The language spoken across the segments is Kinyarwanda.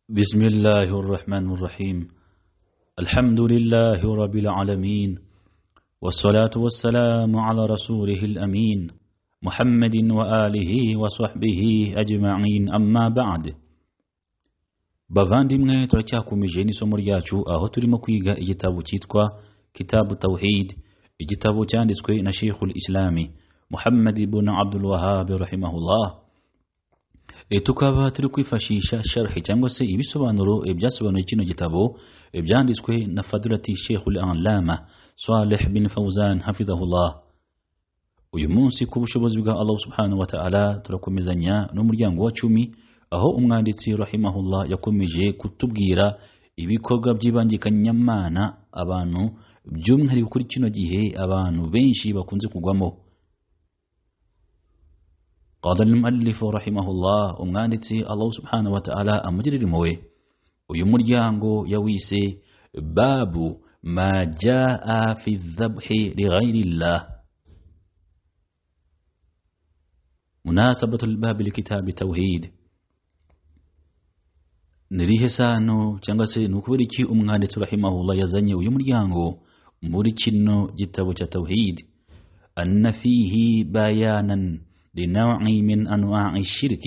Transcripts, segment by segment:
بسم الله الرحمن الرحيم الحمد لله رب العالمين والصلاة والسلام على رسوله الأمين محمد وآله وصحبه أجمعين أما بعد bavandimwe turacyakomeje n'isomo ryacu aho turimo kwiga igitabo cyitwa kitabu tawhid igitabo cyanditswe na sheikhul islami muhammad ibn abdul wahab rahimahullah E, tukaba turi kwifashisha sharhi cyangwa se ibisobanuro e, byasobanuye kino gitabo e, byanditswe na fadurati sheikhul alama saleh bin fauzan hafidhahullah uyu munsi ku bushobozi bwa allah subhanahu wa ta'ala turakomezanya n'umuryango wa cumi aho umwanditsi rahimahullah yakomeje kutubwira ibikorwa by'ibangikanyamana abantu by'umwihariko kuri kino gihe abantu benshi bakunze kugwamo قال المؤلف رحمه الله umwanditsi Allah subhanahu wa ta'ala amugirira impuhwe uyu muryango yawise babu ma jaa fi dhabhi lighayri llah munasabatu lbabi likitabi tawhid ni rihe sano cyangwa se ni ukubera iki umwanditsi rahimahullah yazanye uyu muryango muri kino gitabo cya tawhid anna fihi bayanan لنوع من أنواع الشرك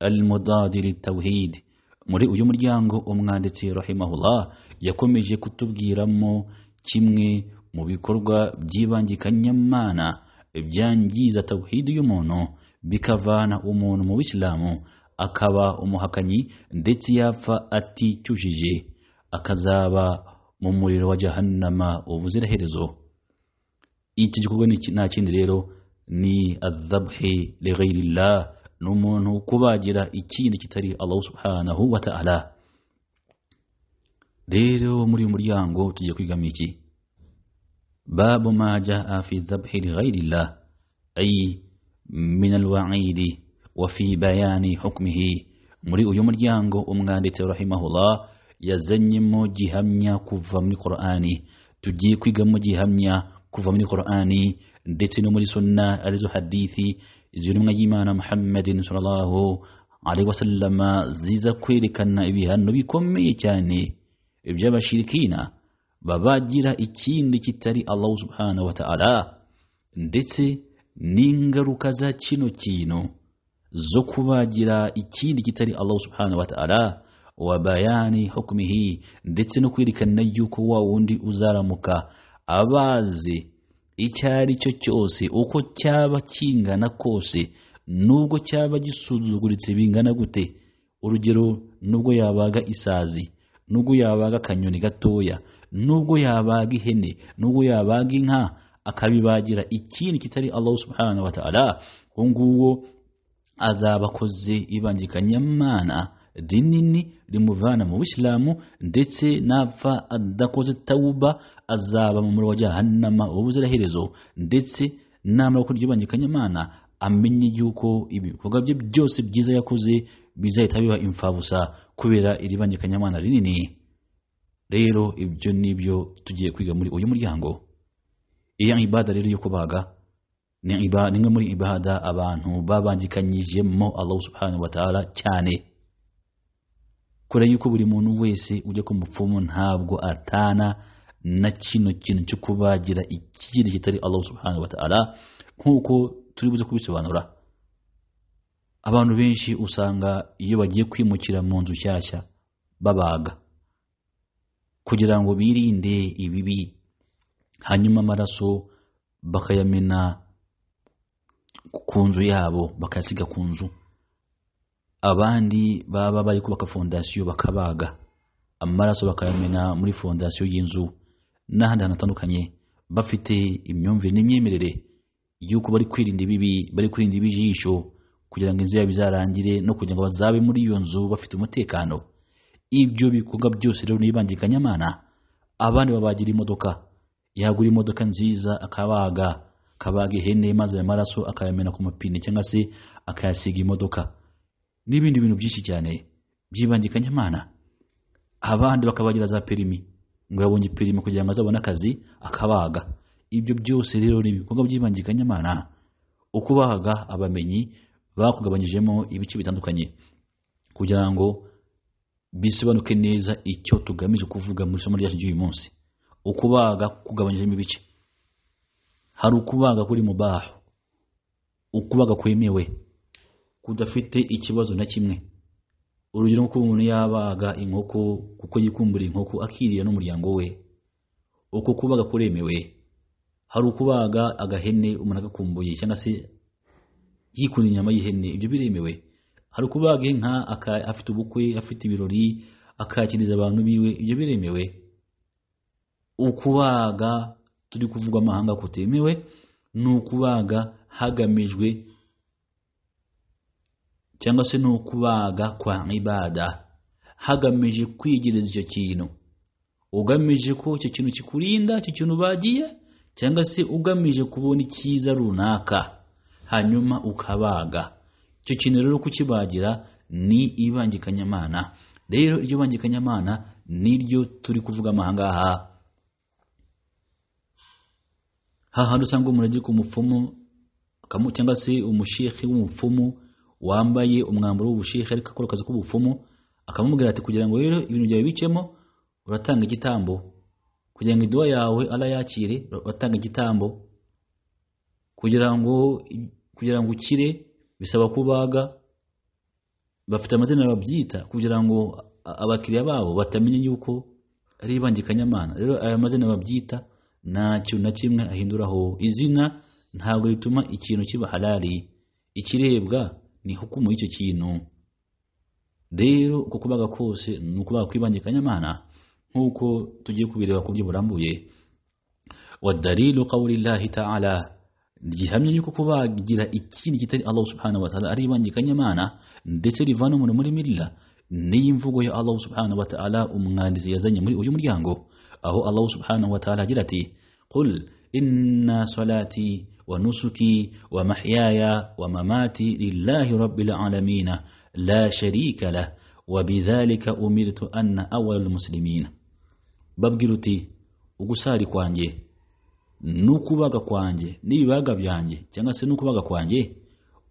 المضاد للتوحيد muri uyu muryango umwanditsi rahimahullah yakomeje kutubwiramo kimwe mu bikorwa by'ibangikanyamana byangiza tawhidi y'umuntu bikavana umuntu mu bisilamu akaba umuhakanyi ndetse yapfa aticyujije akazaba mu muriro wa jahannama ubuziraherezo iki gikorwa nta kindi rero ni adhabhi lighayrillah ni umuntu kubagira ikindi kitari Allah subhanahu wa ta'ala rero muri uyu muryango tujye kwigamo iki babu ma jaa fi dhabhi lighayrillah ay min alwa'idi wa fi bayani hukmihi muri uyu muryango umwanditsi rahimahullah yazanyemo gihamya kuva muri Qur'ani tugiye kwigamo gihamya kuva muri Qur'ani ndetse no muri sunna arizo hadithi z'intumwa y'Imana Muhammadin sallallahu alaihi wasallama ziza kwerekana ibihano bikomeye cyane iby'abashirikina babagira ikindi kitari Allah subhanahu wa ta'ala ndetse n'ingaruka za kino kintu zo kubagira ikindi kitari Allah subhanahu wa ta'ala wa bayani hukumihi ndetse no kwerekana yuko wa wundi uzaramuka abazi icyo ari cyo cyose uko cyaba kingana kose nubwo cyaba gisuzuguritse bingana gute urugero nubwo yabaga isazi nubwo yabaga akanyoni gatoya nubwo yabaga ihene nubwo yabaga inka akabibagira ikindi kitari Allah subhanahu wa ta'ala uwo nguwo azaba akoze ibangikanyamana rinini rimuvana mu bisilamu ndetse napfa adakoze tawuba azaba mu muriro wa jahannama ubuziraherezo ndetse namara gukora iryo bangikanyamana amenye yuko ibikorwa bye byose byiza yakoze bizahita biba imfabusa kubera iri bangikanyamana rinini rero ibyo nibyo tugiye kwiga muri uyu muryango iyo ibada rero yo kubaga ni imwe muri ibada abantu babangikanyijemo Allah subhanahu wa ta'ala cyane kure yuko buri muntu wese ujya ku mupfumu ntabwo atana na kino kintu cyo kubagira ikindi kitari Allah subhanahu wa ta'ala nk'uko turi buze kubisobanura abantu benshi usanga iyo bagiye kwimukira mu nzu nshyashya babaga kugira ngo birinde ibibi hanyuma amaraso bakayamena ku nzu yabo bakayasiga ku nzu abandi baba bari kubaka fondasiyo bakabaga amaraso bakayamena muri fondasiyo y'inzu n'ahandi hantu hatandukanye bafite imyumvire n'imyemerere y'uko bari kwirinda ibibi bari kwirinda ibijisho kugira ngo inzu yabo izarangire no kugira ngo bazabe muri iyo nzu bafite umutekano ibyo bikorwa byose rero n'ibangikanyamana abandi babagira imodoka yagura imodoka nziza akabaga akabaga ihene maze ayo maraso akayamena ku mapine cyangwa se akayasiga imodoka n'ibindi bintu byinshi cyane by'ibangikanyamana abandi bakabagira za perimi ngo yabonye perimi kugira ngo azabone akazi akabaga ibyo byose rero ni ibikorwa by'ibangikanyamana uko bahaga abamenyi bakugabanyijemo ibice bitandukanye kugira ngo bisobanuke neza icyo tugamije kuvuga mu isomo ryacu ry'uyu munsi ukubaga kugabanyijemo ibice hari ukubaga kuri mubaho ukubaga kwemewe kudafite ikibazo na kimwe urugero nk'uko umuntu yabaga inkoko kuko yikumbura inkoko akirira n'umuryango we uko kubaga kuremewe hari ukubaga agahene umuntu agakumbuye cyangwa se yikunze inyama y'ihene ibyo biremewe hari ukubaga inka aka- afite ubukwe afite ibirori akakiriza abantu biwe ibyo biremewe ukubaga turi kuvuga amahanga kutemewe ni ukubaga hagamijwe cyangwa se ni ukubaga kwa ibada hagamije kwigereza icyo kintu ugamije ko icyo kintu kikurinda icyo kintu ubagiye cyangwa se ugamije kubona icyiza runaka hanyuma ukabaga icyo kintu rero kukibagira ni ibangikanyamana rero iryo bangikanyamana niryo turi kuvuga amahangaha hahandi usanga umurage ku mupfumu akamu- cyangwa se umushehe w'umupfumu wambaye umwambaro w'ubushehe ariko akora akazi k'ubupfumu akamubwira ati kugira ngo rero ibintu byawe bicemo uratanga igitambo kugira ngo iduwa yawe ala yakire uratanga igitambo kugira ngo kugira ngo ukire bisaba kubaga bafite amazina babyita kugira ngo a- abakiriya babo batamenya yuko ari ibangikanyamana rero aya mazina babyita ntacyo na kimwe ahinduraho izina ntabwo rituma ikintu kiba halali ikirebwa ni hukumu y'icyo kintu rero uko kubaga kose ni ukubaga kwibangikanyamana nk'uko tugiye kubireba ku buryo burambuye wadalilu qawli llahi taala gihamya yuko kubagira ikindi kitari allah subhanahu wa taala ari ibangikanyamana ndetse rivana umuntu muri milla niyo imvugo ya allah subhanahu wa taala umwanditsi yazanye muri uyu muryango aho allah subhanahu wa taala agira ati qul inna salati ونسكي ومحياي ومماتي لله رب العالمين لا شريك له وبذلك أمرت أن أول المسلمين babwira uti ugusari kwanjye n'ukubaga kwanjye n'ibibaga byanjye cyangwa se n'ukubaga kwanjye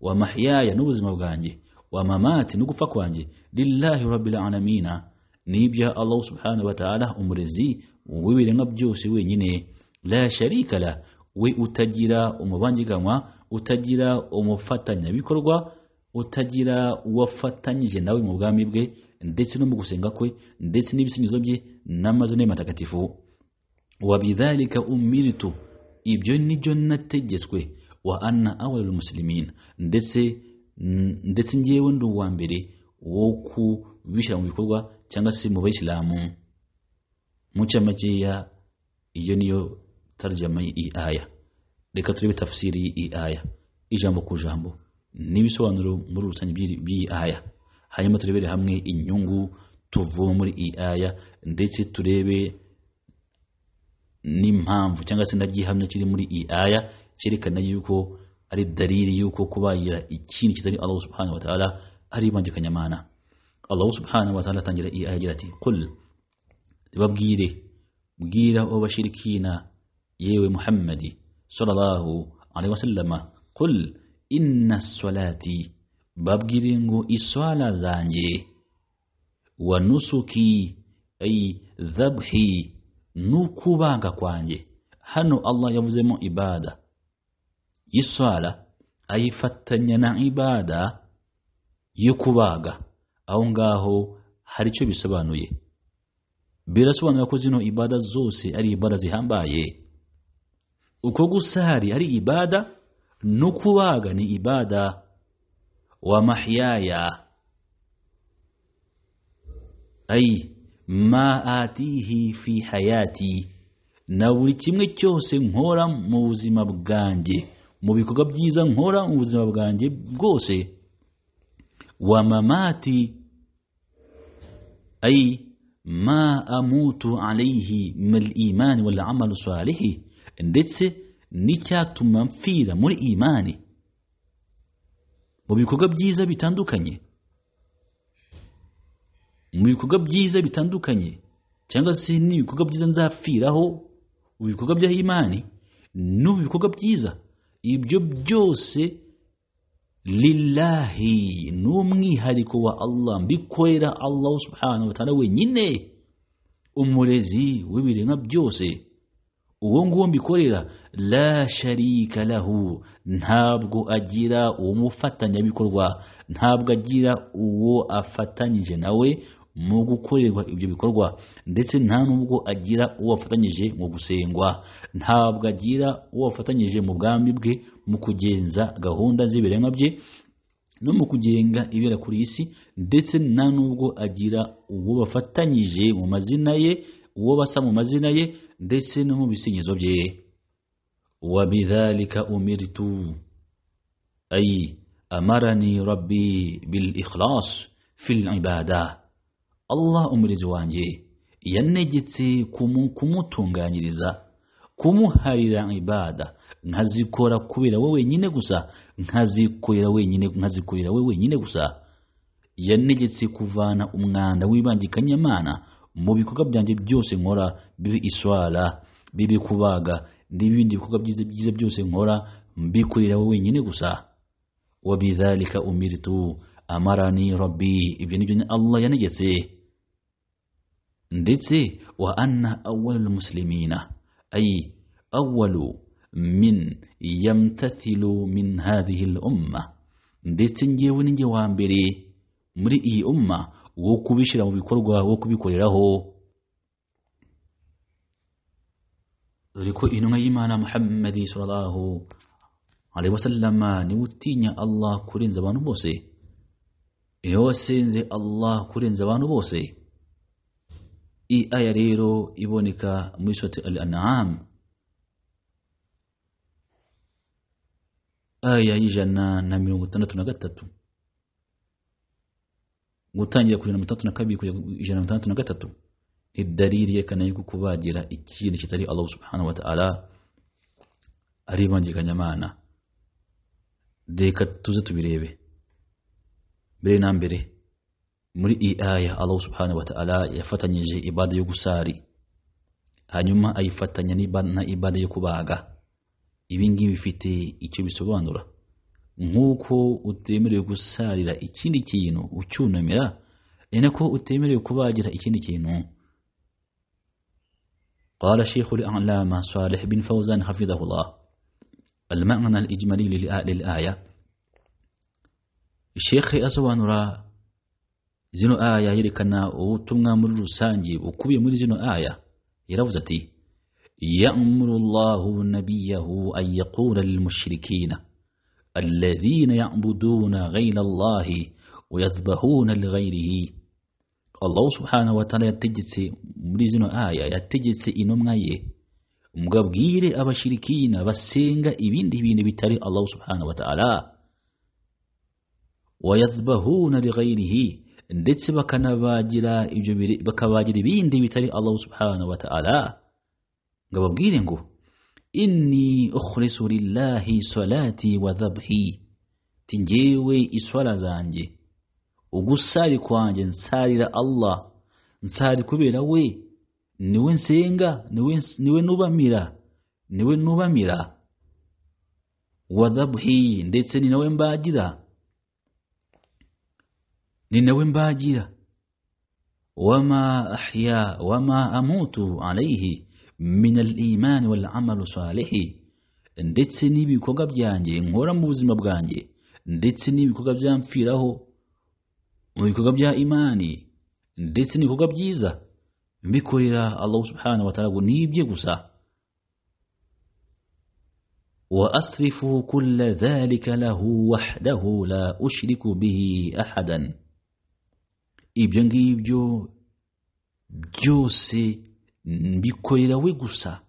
wa mahiyaya n'ubuzima bwanjye wa mamati n'ugupfa kwanjye lillahi rabbil alamina n'ibya allah subhanahu wa ta'ala umurezi w'ibiremwa byose wenyine la sharika la we utagira umubangiganywa utagira umufatanyabikorwa utagira uwafatanyije nawe mu bwami bwe ndetse no mu gusenga kwe ndetse n'ibisingizo bye n'amazina ye matagatifu wabidhalika umiritu ibyo nibyo nategetswe wa anna awalul muslimina ndetse n- ndetse ngewe ndi uwa mbere wo kubishyira mu bikorwa cyangwa se mu bayisilamu mu cyamakeya iyo niyo tarjama iyi aya reka turebe tafsiri iyi aya ijambo ku jambo n'ibisobanuro muri rusange by'iri- by'iyi aya hanyuma turebere hamwe inyungu tuvuye muri iyi aya ndetse turebe n'impamvu cyangwa se na gihamya kiri muri iyi aya cyerekana yuko ari dalili yuko kubagira ikintu kitari Allah subhanahu wa ta'ala ari ibangikanyamana Allah subhanahu wa ta'ala atangira iyi aya agira ati qul babwire bwira abo bashirikina yewe muhammadi sallallahu alaihi wasallama qul inna salati babwire ngo iswala zanjye wa nusuki ay dhabhi n'ukubaga kwanjye hano allah yavuzemo ibada y'iswala ayifatanya na ibada yo kubaga aho ngaho hari icyo bisobanuye birasobanura ko zino ibada zose ari ibada zihambaye uko gusari ari ibada no kubaga ni ibada wa mahyaya ay ma atihi fi hayati na buri kimwe cyose nkora mu buzima bwanjye mu bikorwa byiza nkora mu buzima bwanjye bwose wa mamati ay ma amutu alayhi mal imani wal amalu salihi ndetse n'icyatuma mpfira muri imani mu bikorwa byiza bitandukanye mu bikorwa byiza bitandukanye cyangwa se n'ibikorwa byiza nzapfiraho mu bikorwa bya imani no mu bikorwa byiza ibyo byose lillahi n'umwihariko wa allah mbikorera allahu subhanahu wa ta'ala wenyine umurezi w'ibiremwa byose uwo nguwo mbikorera la sharika lahu ntabwo agira umufatanyabikorwa ntabwo agira uwo afatanyije nawe mu gukorerwa ibyo bikorwa ndetse nta n'ubwo agira uwo afatanyije mu gusengwa ntabwo agira uwo afatanyije mu bwami bwe mu kugenza gahunda z'ibiremwa bye no mu kugenga ibera kuri iyi si ndetse nta n'ubwo agira uwo bafatanyije mu mazina ye uwo basa mu mazina ye ndetse no mu bisingizo bye wa bidhalika umirtu ay amarani rabbi bil ikhlas fil ibadah allah umurezi wanjye yanegetse kumutunganyiriza kumuharira ibada nkazikora kubera we wenyine gusa nkazikorera wenyine nkazikorera we wenyine gusa yanegetse kuvana umwanda w'ibangikanyamana mu bikorwa byanjye byose nkora bibe iswara bibe kubaga n'ibindi bikorwa byiza byose nkora mbikorera we wenyine gusa wabidhalika umiritu amarani rabbi ibyo nibyo allah yanegetse ndetse wa anna awwalu muslimina ay awwalu min yamtathilu min hadhihi al-umma ndetse ngewe ni nge wa mbere muri iyi umma wo kubishyira mu bikorwa wo kubikoreraho dore ko intumwa y'imana muhammadi sallallahu alaihi wasallama niwe utinya allah kurenza abantu bose iyo wasenze allah kurenza abantu bose iyi aya rero iboneka muri sote al anam aya y'ijana na mirongo itandatu na gatatu gutangira kuri mirongo itandatu na kabiri kugera ijana na mirongo itandatu na gatatu ni dalili yerekana yuko kubagira ikintu kitari allah subhanahu wa ta'ala ari ibangikanyamana reka tuze tubirebe mbere na mbere muri iyi aya Allah subhanahu wa ta'ala yafatanyije ibada yo gusari hanyuma ayifatanya na ibada yo kubaga ibi ngibi bifite icyo bisobanura nk'uko utemerewe gusarira ikindi kintu ucyunamira ni nako utemerewe kubagira ikindi kintu قال شيخ الأعلام صالح بن فوزان حفظه الله المعنى الإجمالي للآية shekhe asobanura zino aya yerekana ubutumwa muri rusange bukubiye muri zino aya yaravuze ati ya'muru Allahu nabiyahu an yaqula lil mushrikina alladhina ya'buduna ghayra Allah wa yadhbahuna li ghayrihi Allah subhanahu wa ta'ala yategetse muri zino aya yategetse intumwa ye mugabwire abashirikina basenga ibindi bintu bitari Allah subhanahu wa ta'ala wayadhbahuna lighayrihi ndetse bakanabagira ibyo bakabagira ibindi bitari Allah subhanahu wa ta'ala ngababwire ngo inni ukhlisu lillahi salati wa dhabhi tinjewe iswala zanjye ugusari kwanjye nsarira Allah nsari kubera we niwe nsenga niwe niwe nubamira niwe nubamira wa dhabhi ndetse ni nawe mbagira ni nawe mbagira wama ahya wama amutu alayhi min al-iman wal amal salih ndetse n'ibikorwa byanjye nkora mu buzima bwanjye ndetse n'ibikorwa byamfiraho mu bikorwa bya imani ndetse n'ibikorwa byiza mbikorera Allah subhanahu wa ta'ala nibye gusa وأصرف كل ذلك له وحده لا أشرك به أحداً ibyo ngibyo byose mbikorera we gusa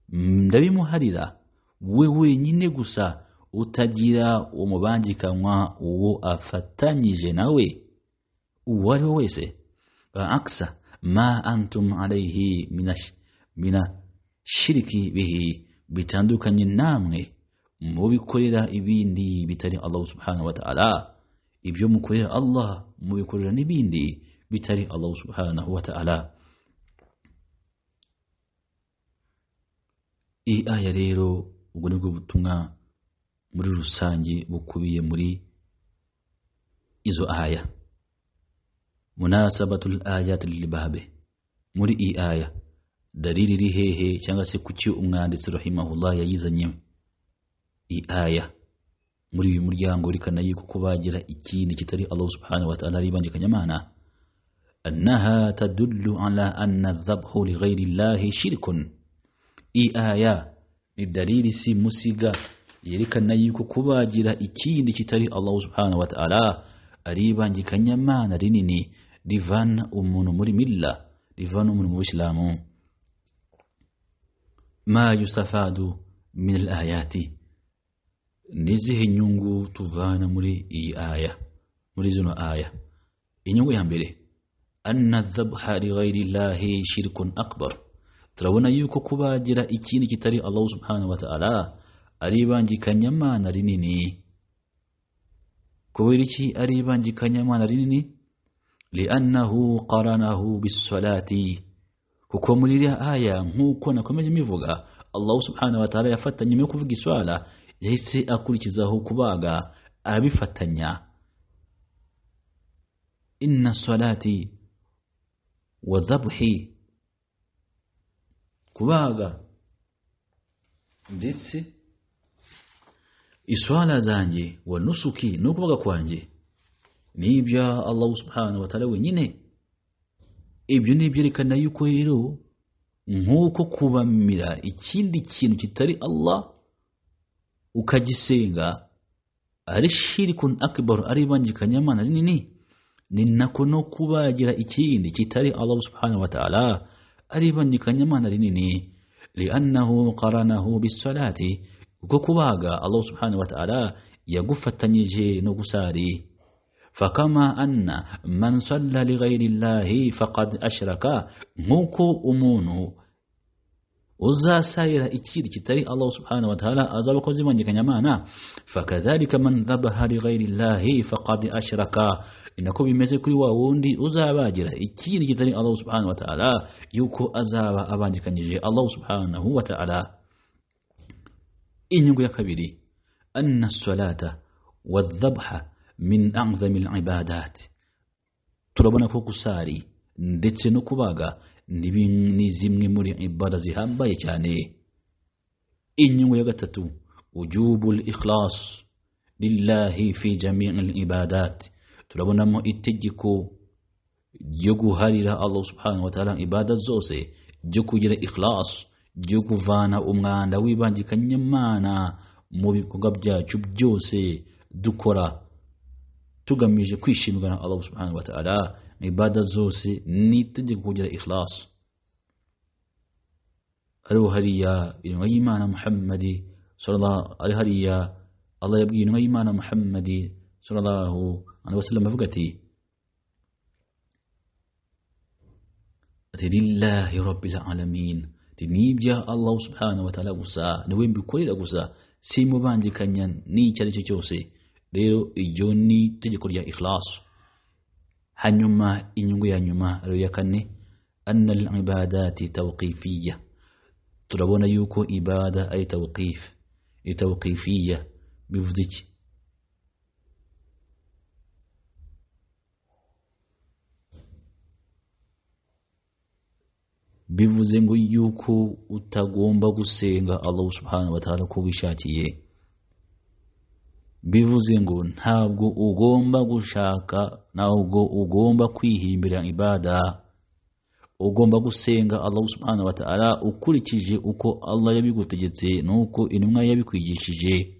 ndabimuharira we wenyine gusa utagira umubangikanywa uwo afatanyije nawe uwo ari we wese aksa ma antum alayhi mina shiriki bihi bitandukanye namwe mubikorera ibindi bitari Allah subhanahu wa ta'ala ibyo mukorera Allah mubikorera n'ibindi bitari Allah subhanahu wa ta'ala iyi aya rero ubwo nibwo butumwa muri rusange bukubiye muri izo aya munasabatul ayati lilbabe muri iyi aya dalili iri hehe cyangwa se kuki umwanditsi rahimahullah yayizanye iyi aya muri uyu muryango rikana yuko ko bagira ikindi kitari Allah subhanahu wa ta'ala ari bangikanyamana annaha tadullu ala anna dhabhu li ghairi llahi shirkun iyi aya ni dalili si musiga yerekana yuko kubagira ikindi kitari Allah subhanahu wa ta'ala ari bangikanyamana rinini rivana umuntu muri milla rivana umuntu mu Islamu ma yusafadu min al-ayati nizihe inyungu tuvana muri iyi aya muri zino aya inyungu ya mbere anna dhabha li ghairi llahi shirkun akbar turabona yuko kubagira ikindi kitari Allah subhanahu wa ta'ala ari ibangikanyamana rinini kubera iki ari ibangikanyamana rinini li'annahu qaranahu bisalati kuko muri iriya aya nk'uko nakomeje mbivuga Allah subhanahu wa ta'ala yafatanye nyuma yo kuvuga iswala yahise akurikizaho kubaga arabifatanya inna salati wa dhabhi kubaga ndetse iswala zanjye wa nusuki no kubaga kwanjye nibya Allah subhanahu wa ta'ala wenyine ibyo ni ibyerekana yuko rero nk'uko kubamira ikindi kintu kitari Allah ukagisenga ari shirikun akbaru ari ibangikanyamana rinini ni nako no kubagira ikindi kitari Allah subhanahu wa ta'ala ari ibangikanyamana rinini li'annahu qaranahu bisalati kuko kubaga Allah subhanahu wa ta'ala yagufatanyije no gusari fakama anna man salla lighairi llahi faqad ashraka nkuko umuntu uzasayira ikindi kitari Allah subhanahu wa ta'ala azaba akoze imanyikanyamana fakadhalika man dhabaha lighairi llahi faqad ashraka inako bimeze kuri wa wundi uzabagira ikindi kitari Allah subhanahu wa ta'ala yuko azaba abandikanyije Allah subhanahu wa ta'ala inyungu ya kabiri anna salata wadhabha min a'zamil ibadat turabona ko gusari ndetse no kubaga ni zimwe muri ibada zihambaye cyane inyungu ya gatatu ujubul ikhlas lillahi fi jami'il ibadat turabonamo itegeko ryo guharira Allah subhanahu wa ta'ala ibada zose ryo kugira ikhlas ryo kuvana umwanda w'ibangikanyamana mu bikorwa byacu byose dukora tugamije kwishimirwa na Allah subhanahu wa ta'ala ibada zose ni itegeko kugira ikhlas hariho hariya intumwa y'imana muhammadi ari hariya allah yabwiye intumwa y'imana muhammadi sallallahu alaihi wasallam avuga ati ati lillahi rabbil alamin ati nibya allah subhanahu wa ta'ala gusa niwe mbikorera gusa simubangikanya n'icyo ari cyo cyose rero iryo ni itegeko rya ikhlasu hanyuma inyungu ya nyuma rero ya kane anna al-ibadati tawqifiyya turabona yuko ibada ari tawqif ni tawqifiyya bivuze iki bivuze ngo yuko utagomba gusenga Allah subhanahu wa ta'ala ko wishakiye bivuze ngo ntabwo ugomba gushaka ntabwo ugomba kwihimbira ibada ugomba gusenga Allah subhanahu wa ta'ala ukurikije uko Allah yabigutegetse nuko intumwa yabikwigishije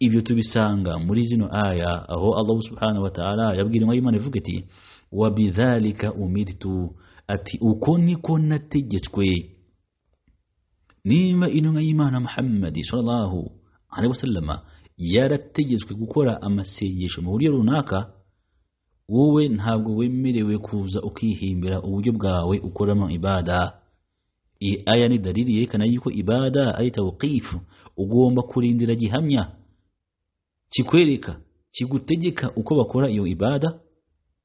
ibyo tubisanga muri zino aya aho Allah subhanahu wa ta'ala yabwira intumwa y'Imana ivuga iti wa bidhalika umirtu ati uko niko nategetswe nimba intumwa y'Imana Muhammad sallallahu alaihi wasallama yarategetswe gukora amasengesho mu buryo runaka wowe ntabwo wemerewe kuza ukihimbira uburyo bwawe ukoramo ibada iyi aya ni dalili yerekana yuko ibada ari tawqifu ugomba kurindira gihamya kikwereka kigutegeka uko bakora iyo ibada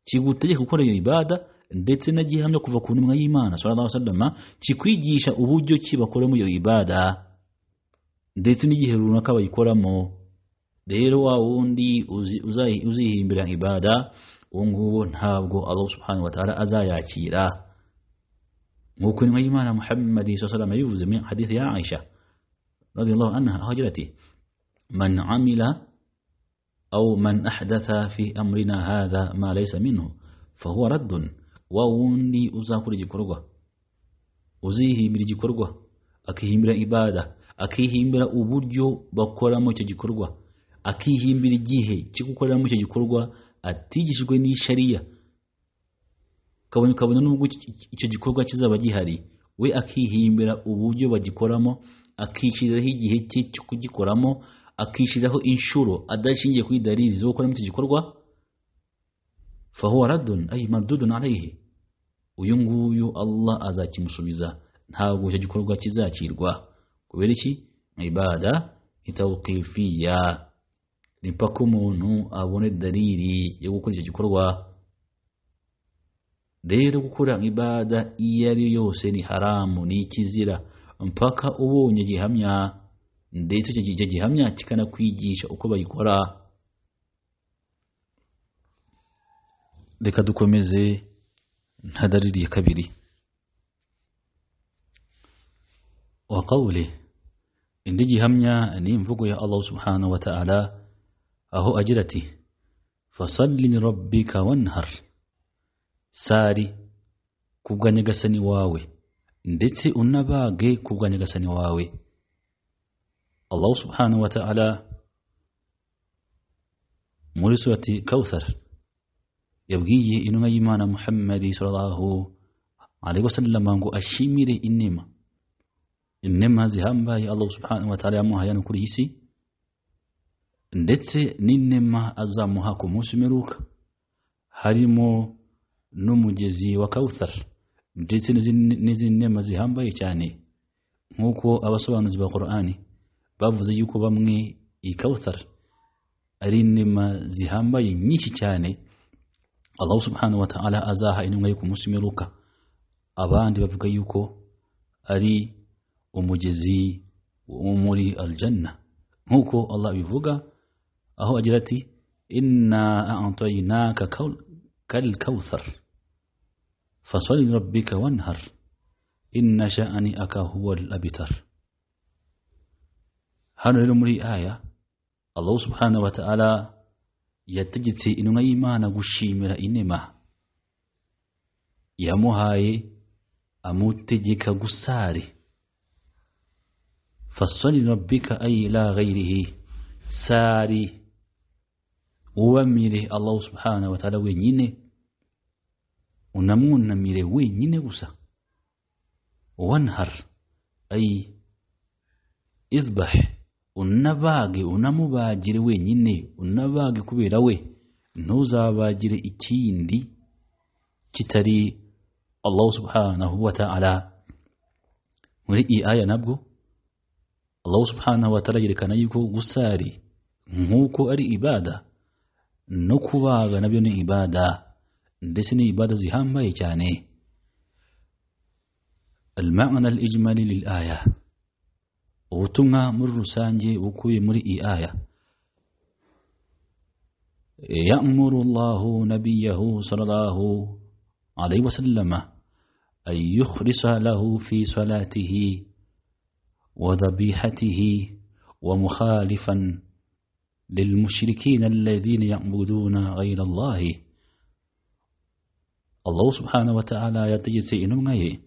kigutegeka gukora iyo ibada ndetse na gihamya kuva ku ntumwa y'Imana sallallahu alaihi wasallama kikwigisha uburyo ki bakoramo iyo ibada ndetse n'igihe runaka bayikoramo rero wa wundi uzi- uzayi- uzihimbira ibada uwo nguwo ntabwo allah subhanahu wa ta'ala azayakira nk'uko intumwa y'imana muhammadi sallallahu alaihi wasallam yabivuze mu hadithi ya aisha radiyallahu anha aho agira ati man amila أو من أحدث في أمرنا هذا ما ليس منه فهو رد ووندي uzakora igikorwa uzihimbira igikorwa akihimbira ibada akihimbira uburyo bakoramo icyo gikorwa akihimbira igihe cyo gukoreramo icyo gikorwa atigishijwe n'ishariya kabone kabone n'ubwo iki- iki- icyo gikorwa kizaba gihari we akihimbira uburyo bagikoramo akishyiriraho igihe cye cyo kugikoramo akishyiriraho inshuro adashingiye kuri dariri zo gukoramo icyo gikorwa fahuwa radun ay mardudun alayhi uyu nguyu Allah azakimusubiza ntabwo icyo gikorwa kizakirwa kubera iki ibada itawqifiya ni mpaka umuntu abone dariri yo gukora icyo gikorwa rero gukora ibada iyo ari yo yose ni haramu ni ikizira mpaka ubonye gihamya ndetse icyo gi- icyo gihamya kikanakwigisha uko bayikora reka dukomeze nta dariri ya kabiri wa qawli indi gihamya ni imvugo ya Allah subhanahu wa ta'ala aho agira ati fasalli li rabbika wanhar sari ku bwa nyagasani wawe ndetse unabage ku bwa nyagasani wawe allah subhanahu wa ta'ala muri surati kawthar yabwiye intumwa y'imana muhammadi sallallahu alaihi wasallama ngo ashimire inema inema zihambaye allah subhanahu wa ta'ala yamuhaye hano kuri iyi si ndetse n'inema azamuha ku munsi umeruka harimo n'umugezi wa kawuthar ndetse n'izindi n'izindi nema zihambaye cyane nk'uko abasobanuzi ba korani bavuze yuko bamwe iyi kawuthar ari inema zihambaye nyinshi cyane allah subhanahu wa ta'ala azaha intumwa yo ku munsi umeruka abandi bavuga yuko ari umugezi wo muri aljanna nk'uko allah abivuga aho agira ati inna a'tainaka kaw- kal kawthar فصل ربك وانهر إن شأنئك هو الأبتر hano rero muri iyi aya allahu subhanahu wa ta'ala yategetse intumwa y'imana gushimira inema yamuhaye amutegeka gusari fasali rabbika ay la ghairihi sari wubamire allahu subhanahu wa ta'ala wenyine unamwunamire wenyine gusa wanhar ay izbah unabage unamubagire wenyine unabage kubera we ntuzabagire ikindi kitari allah subhanahu wa ta'ala muri iyi aya nabwo allah subhanahu wa ta'ala yerekana yuko gusari nk'uko ari ibada no kubaga nabyo ni ibada ndetse ni ibada zihambaye cyane المعنى الإجمالي للآية ubutumwa muri rusange bukuye muri iyi aya yamuru llahu nabiyahu sallallahu alaihi wasallama an yukhlisa lahu fi salatihi wa dhabihatihi wa mukhalifan lilmushrikina alladhina ya'buduna ghayra allahi Allah subhanahu wa ta'ala yategetse intumwa ye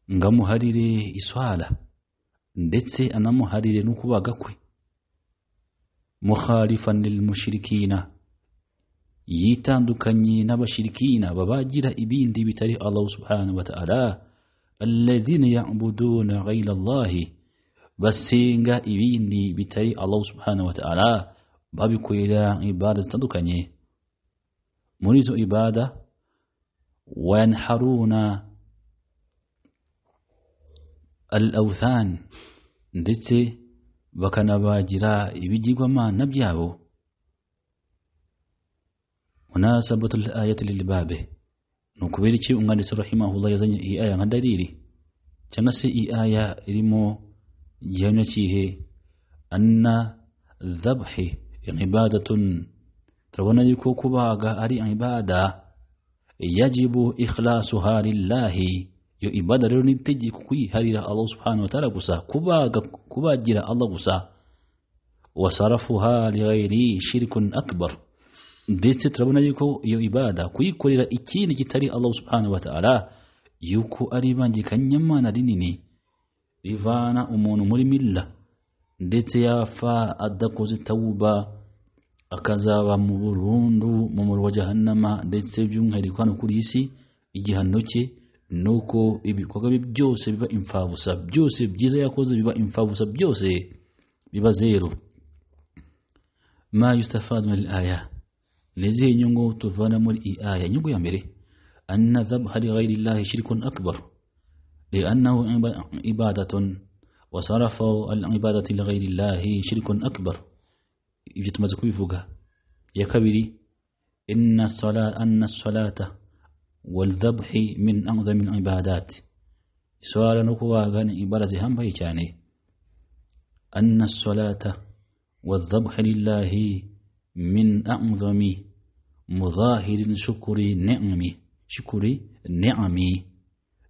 ngo amuharire iswala ndetse anamuharire no kubaga kwe mukhalifan lil mushrikina yitandukanye n'abashirikina babagira ibindi bitari Allah subhanahu wa ta'ala alladhina ya'buduna ghayra Allah basenga ibindi bitari Allah subhanahu wa ta'ala babikorera ibada zitandukanye muri izo ibada wayanharuna al awthan ndetse bakanabagira ibigirwamana byabo munasabatu al ayati lilbabe ni ukubera iki umwanditsi rahimahullah yazanye iyi aya nka dalili cyangwa se iyi aya irimo gihamya kihe anna الذبح عبادة ترون كوكوباغا أري عبادة يجب إخلاصها لله yo ibada rero nitegeko kuyiharira allah subhanahu wataala gusa kubaga kubagira allah gusa wasarafuha lighairihi shirkun akbar ndetse turabona yuko iyo ibada kuyikorera ikindi kitari allah subhanahu wataala yuko ari ibangikanyamana rinini rivana umuntu muri milla ndetse yafa adakoze tawuba akazaba mu burundu mu muriro wa jahannama ndetse by'umwihariko hano kuri iyi si igihano cye nuko ibikorwa bye byose biba imfabusa byose byiza yakoze biba imfabusa byose biba zero ma yustafadu min aya nizihe nyungu tuvana muri iyi aya nyungu ya mbere anna zabha lighairi llahi shirkun akbar liannahu ibadatun wasarafu alibadati lighairi llahi shirkun akbar ibyo tumaze kubivuga ya kabiri inna sala anna salata والذبح من أعظم العبادات سؤال نكوا غن عبادة هم بيجاني أن الصلاة والذبح لله من أعظم مظاهر شكر نعم شكر نعم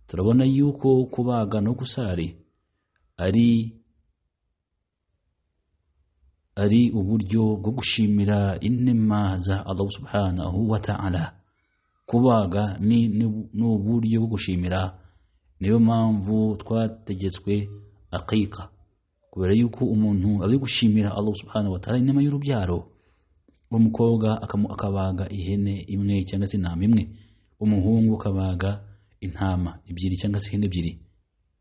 turabona yuko kubaga no gusari ari ari uburyo bwo gushimira inema za Allah subhanahu wa ta'ala kubaga ni uburyo bwo gushimira niyo mpamvu twategetswe akika kubera yuko umuntu ari gushimira Allah subhanahu wa ta'ala inema y'urubyaro umukobwa akabaga ihene imwe cyangwa se intama imwe umuhungu akabaga intama ebyiri cyangwa se ihene ebyiri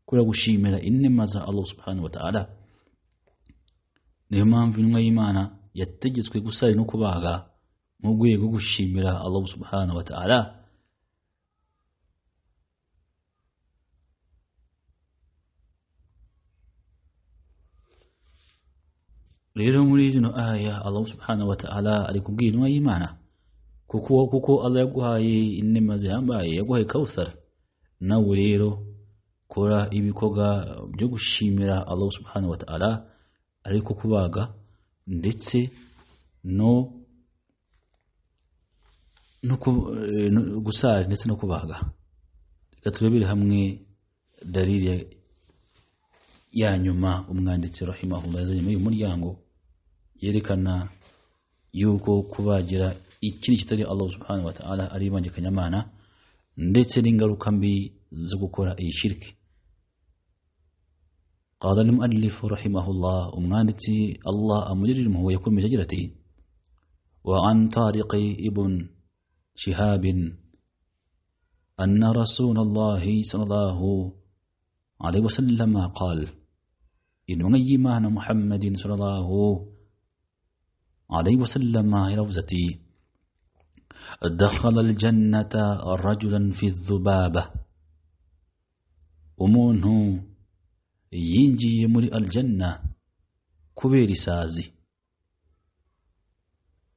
kubera gushimira inema za Allah subhanahu wa ta'ala niyo mpamvu intumwa y'Imana yategetswe gusara no kubaga mu rwego rwo gushimira Allah subhanahu wa ta'ala rero muri zino aya Allah subhanahu wa ta'ala ari kubwira intumwa y'Imana kuko kuko Allah yaguhaye inema zihambaye yaguhaye kawusara nawe rero kora ibikorwa byo gushimira Allah subhanahu wa ta'ala ariko kubaga ndetse no gusara ndetse no kubaga reka turebere hamwe darire ya nyuma umwanditsi rahimahullah yazanye muri uyu muryango yerekana yuko kubagira ikindi kitari Allah subhanahu wa ta'ala ari ibangikanyamana ndetse n'ingaruka mbi zo gukora iyi shirki قال المؤلف رحمه الله umwanditsi Allah amujirira impuhwe yakomeje agira ati wa an tariqi ibn شهاب أن رسول الله صلى الله عليه وسلم قال إن غيمان محمد صلى الله عليه وسلم روزتي دخل الجنة رجلا في الذبابة umuntu yinjiye muri aljanna kubera isazi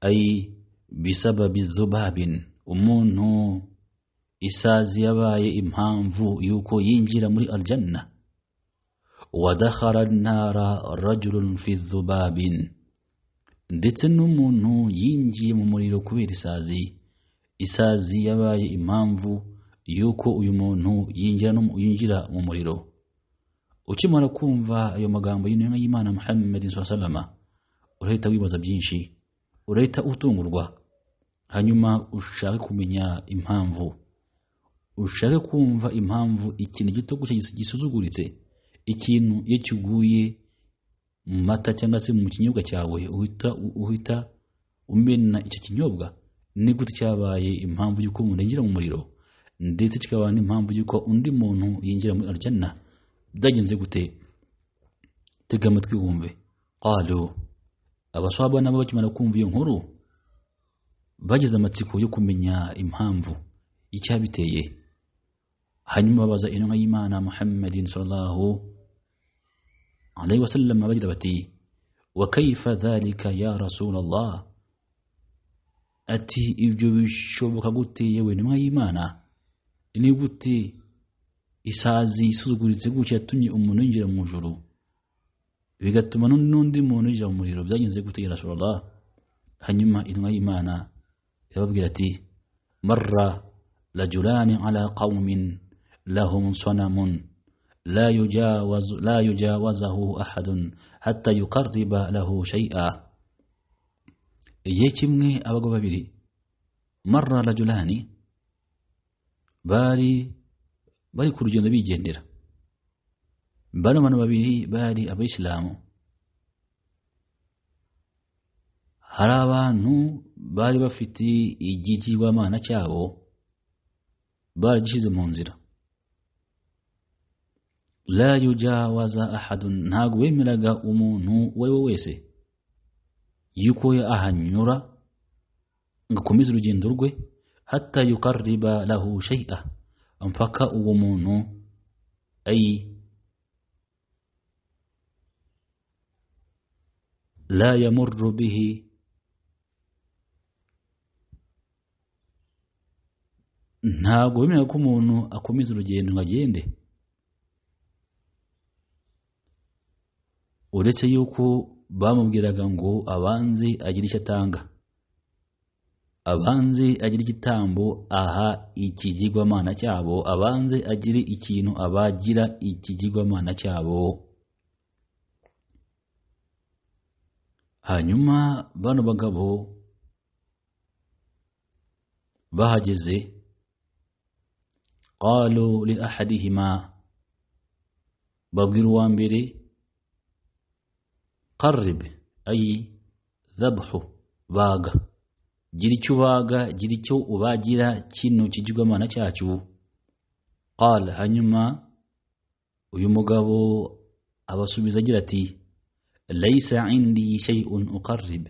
ay bisababi zubabin umuntu isazi yabaye impamvu yuko yinjira muri aljanna wadakhara ntara rajulun fi zubabin ndetse n'umuntu yinjiye mu muriro kubera isazi isazi yabaye impamvu yuko uyu muntu yinjira mu muriro ukimara kumva ayo magambo y'intumwa y'imana muhammed salama urahita wibaza byinshi urahita utungurwa hanyuma ushake kumenya impamvu ushake kumva impamvu ikintu gito gusa gisuzuguritse ikintu iyo kiguye mu mata cyangwa se mu kinyobwa cyawe uhita uhita umena icyo kinyobwa ni gute cyabaye impamvu y'uko umuntu yinjira mu muriro ndetse kikaba n'impamvu y'uko undi muntu yinjira muri arijana byagenze gute tega amatwi wumve qalo abaswaba nabo bakimara kumva iyo nkuru bagize amatsiko yo kumenya impamvu icyabiteye hanyuma babaza intumwa y'imana muhammadin sallallahu alaihi wasallam bagira bati wa kaifa dhalika ya rasulallah ati ibyo bishoboka gute yewe intumwa y'imana ni gute isazi isuzuguritse gutya yatumye umuntu yinjira mu ijuru bigatuma n'undi muntu yinjira mu muriro byagenze gute ya rasulallah hanyuma intumwa y'imana irababwira ati marra rajulani ala qawmin lahum sanamun la yujawaz la yujawazahu ahadun hatta yuqarriba lahu shay'a igihe kimwe abagabo babiri marra rajulani bari bari ku rugendo bigendera bano bantu babiri bari abayisilamu hari abantu bari bafite igigirwamana cyabo baragishyize mu nzira la yujawaza ahadun ntabwo wemeraga umuntu uwo ari we wese yuko ahanyura ngo akomeze urugendo rwe hatta yukarriba lahu shay'a mpaka uwo muntu ayi لا يمر به ntabwo wemerera ko umuntu akomeza urugendo ngo agende uretse yuko bamubwiraga ngo abanze agire icyo atanga abanze agire igitambo aha ikigirwamana cyabo abanze agire ikintu abagira ikigirwamana cyabo hanyuma bano bagabo bahageze qalu li ahadihima babwira uwa mbere qarib ayi zabhu baga gira icyo ubaga gira icyo ubagira kino kigirwamana cyacu qal hanyuma uyu mugabo abasubiza agira ati layisa indi shay'un uqarrib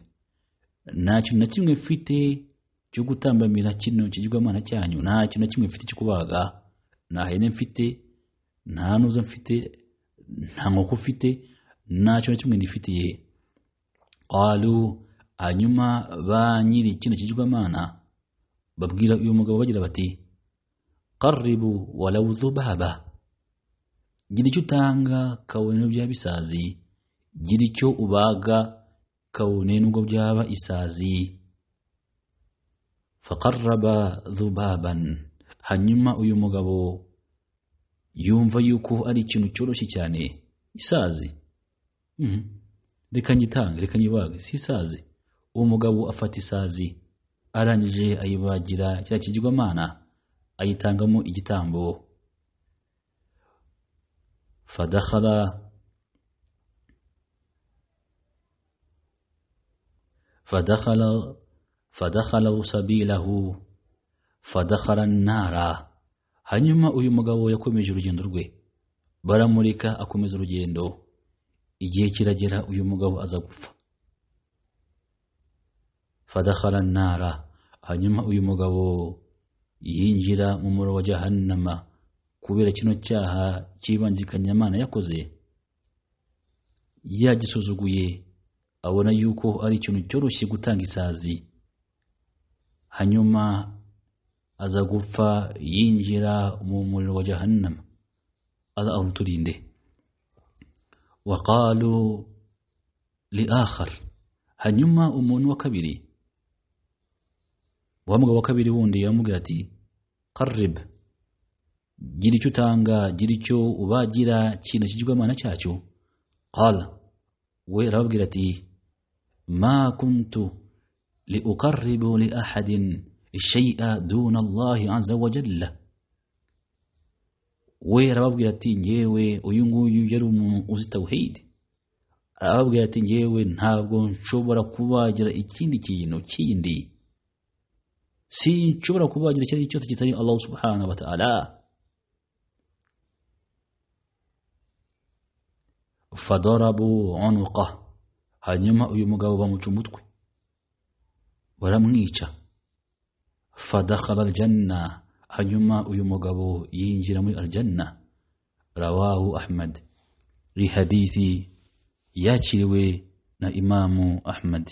nta kintu na kimwe mfite cyo gutambamira kino kigirwamana cyanyu nta kintu na kimwe mfite cyo kubaga nta hene mfite nta nuza mfite nta nkoko mfite nta kintu na kimwe nifitiye qalu hanyuma ba nyiri kino kigirwamana babwira uyu mugabo bagira bati qarribu walau zubaba gira icyo utanga kabone bya bisazi gira icyo ubaga kabone nubwo byaba isazi fakaraba zubaban hanyuma uyu mugabo yumva yuko ari ikintu cyoroshye cyane isazi reka ngitange reka nyibage si isazi uwo mugabo afata isazi arangije ayibagira cya kigirwamana ayitangamo igitambo fadakhala فدخل فدخلوا سبيله فدخل النار hanyuma uyu mugabo yakomeje urugendo rwe baramurika akomeza urugendo igihe kiragera uyu mugabo aza gupfa fadakhala nara hanyuma uyu mugabo yinjira mu muro wa jahannama kubera kino cyaha cy'ibangikanyamana yakoze yagisuzuguye abona yuko ari ikintu cyoroshye gutanga isazi hanyuma aza gupfa yinjira mu muriro wa jahannama aza aruturinde waqalu li akhar hanyuma umuntu wa kabiri wa mugabo wa kabiri wundi yamubwira ati qarrib gira icyo utanga gira icyo ubagira kino kigirwamana cyacyo qala we arababwira ati ما كنت لأقرب لأحد الشيء دون الله عز وجل we arababwira ati ngewe uyu nguyu yari umuntu uzi tawhid arababwira ati ngewe ntabwo nshobora kubagira ikindi kintu kindi sinshobora kubagira icyo ari cyose kitari allah subhanahu wa ta'ala fadarabu unuqah hanyuma uyu mugabo bamuca umutwe baramwica fadakhala aljanna hanyuma uyu mugabo yinjira muri aljanna rawahu ahmad iri hadithi yakiriwe na imamu ahmad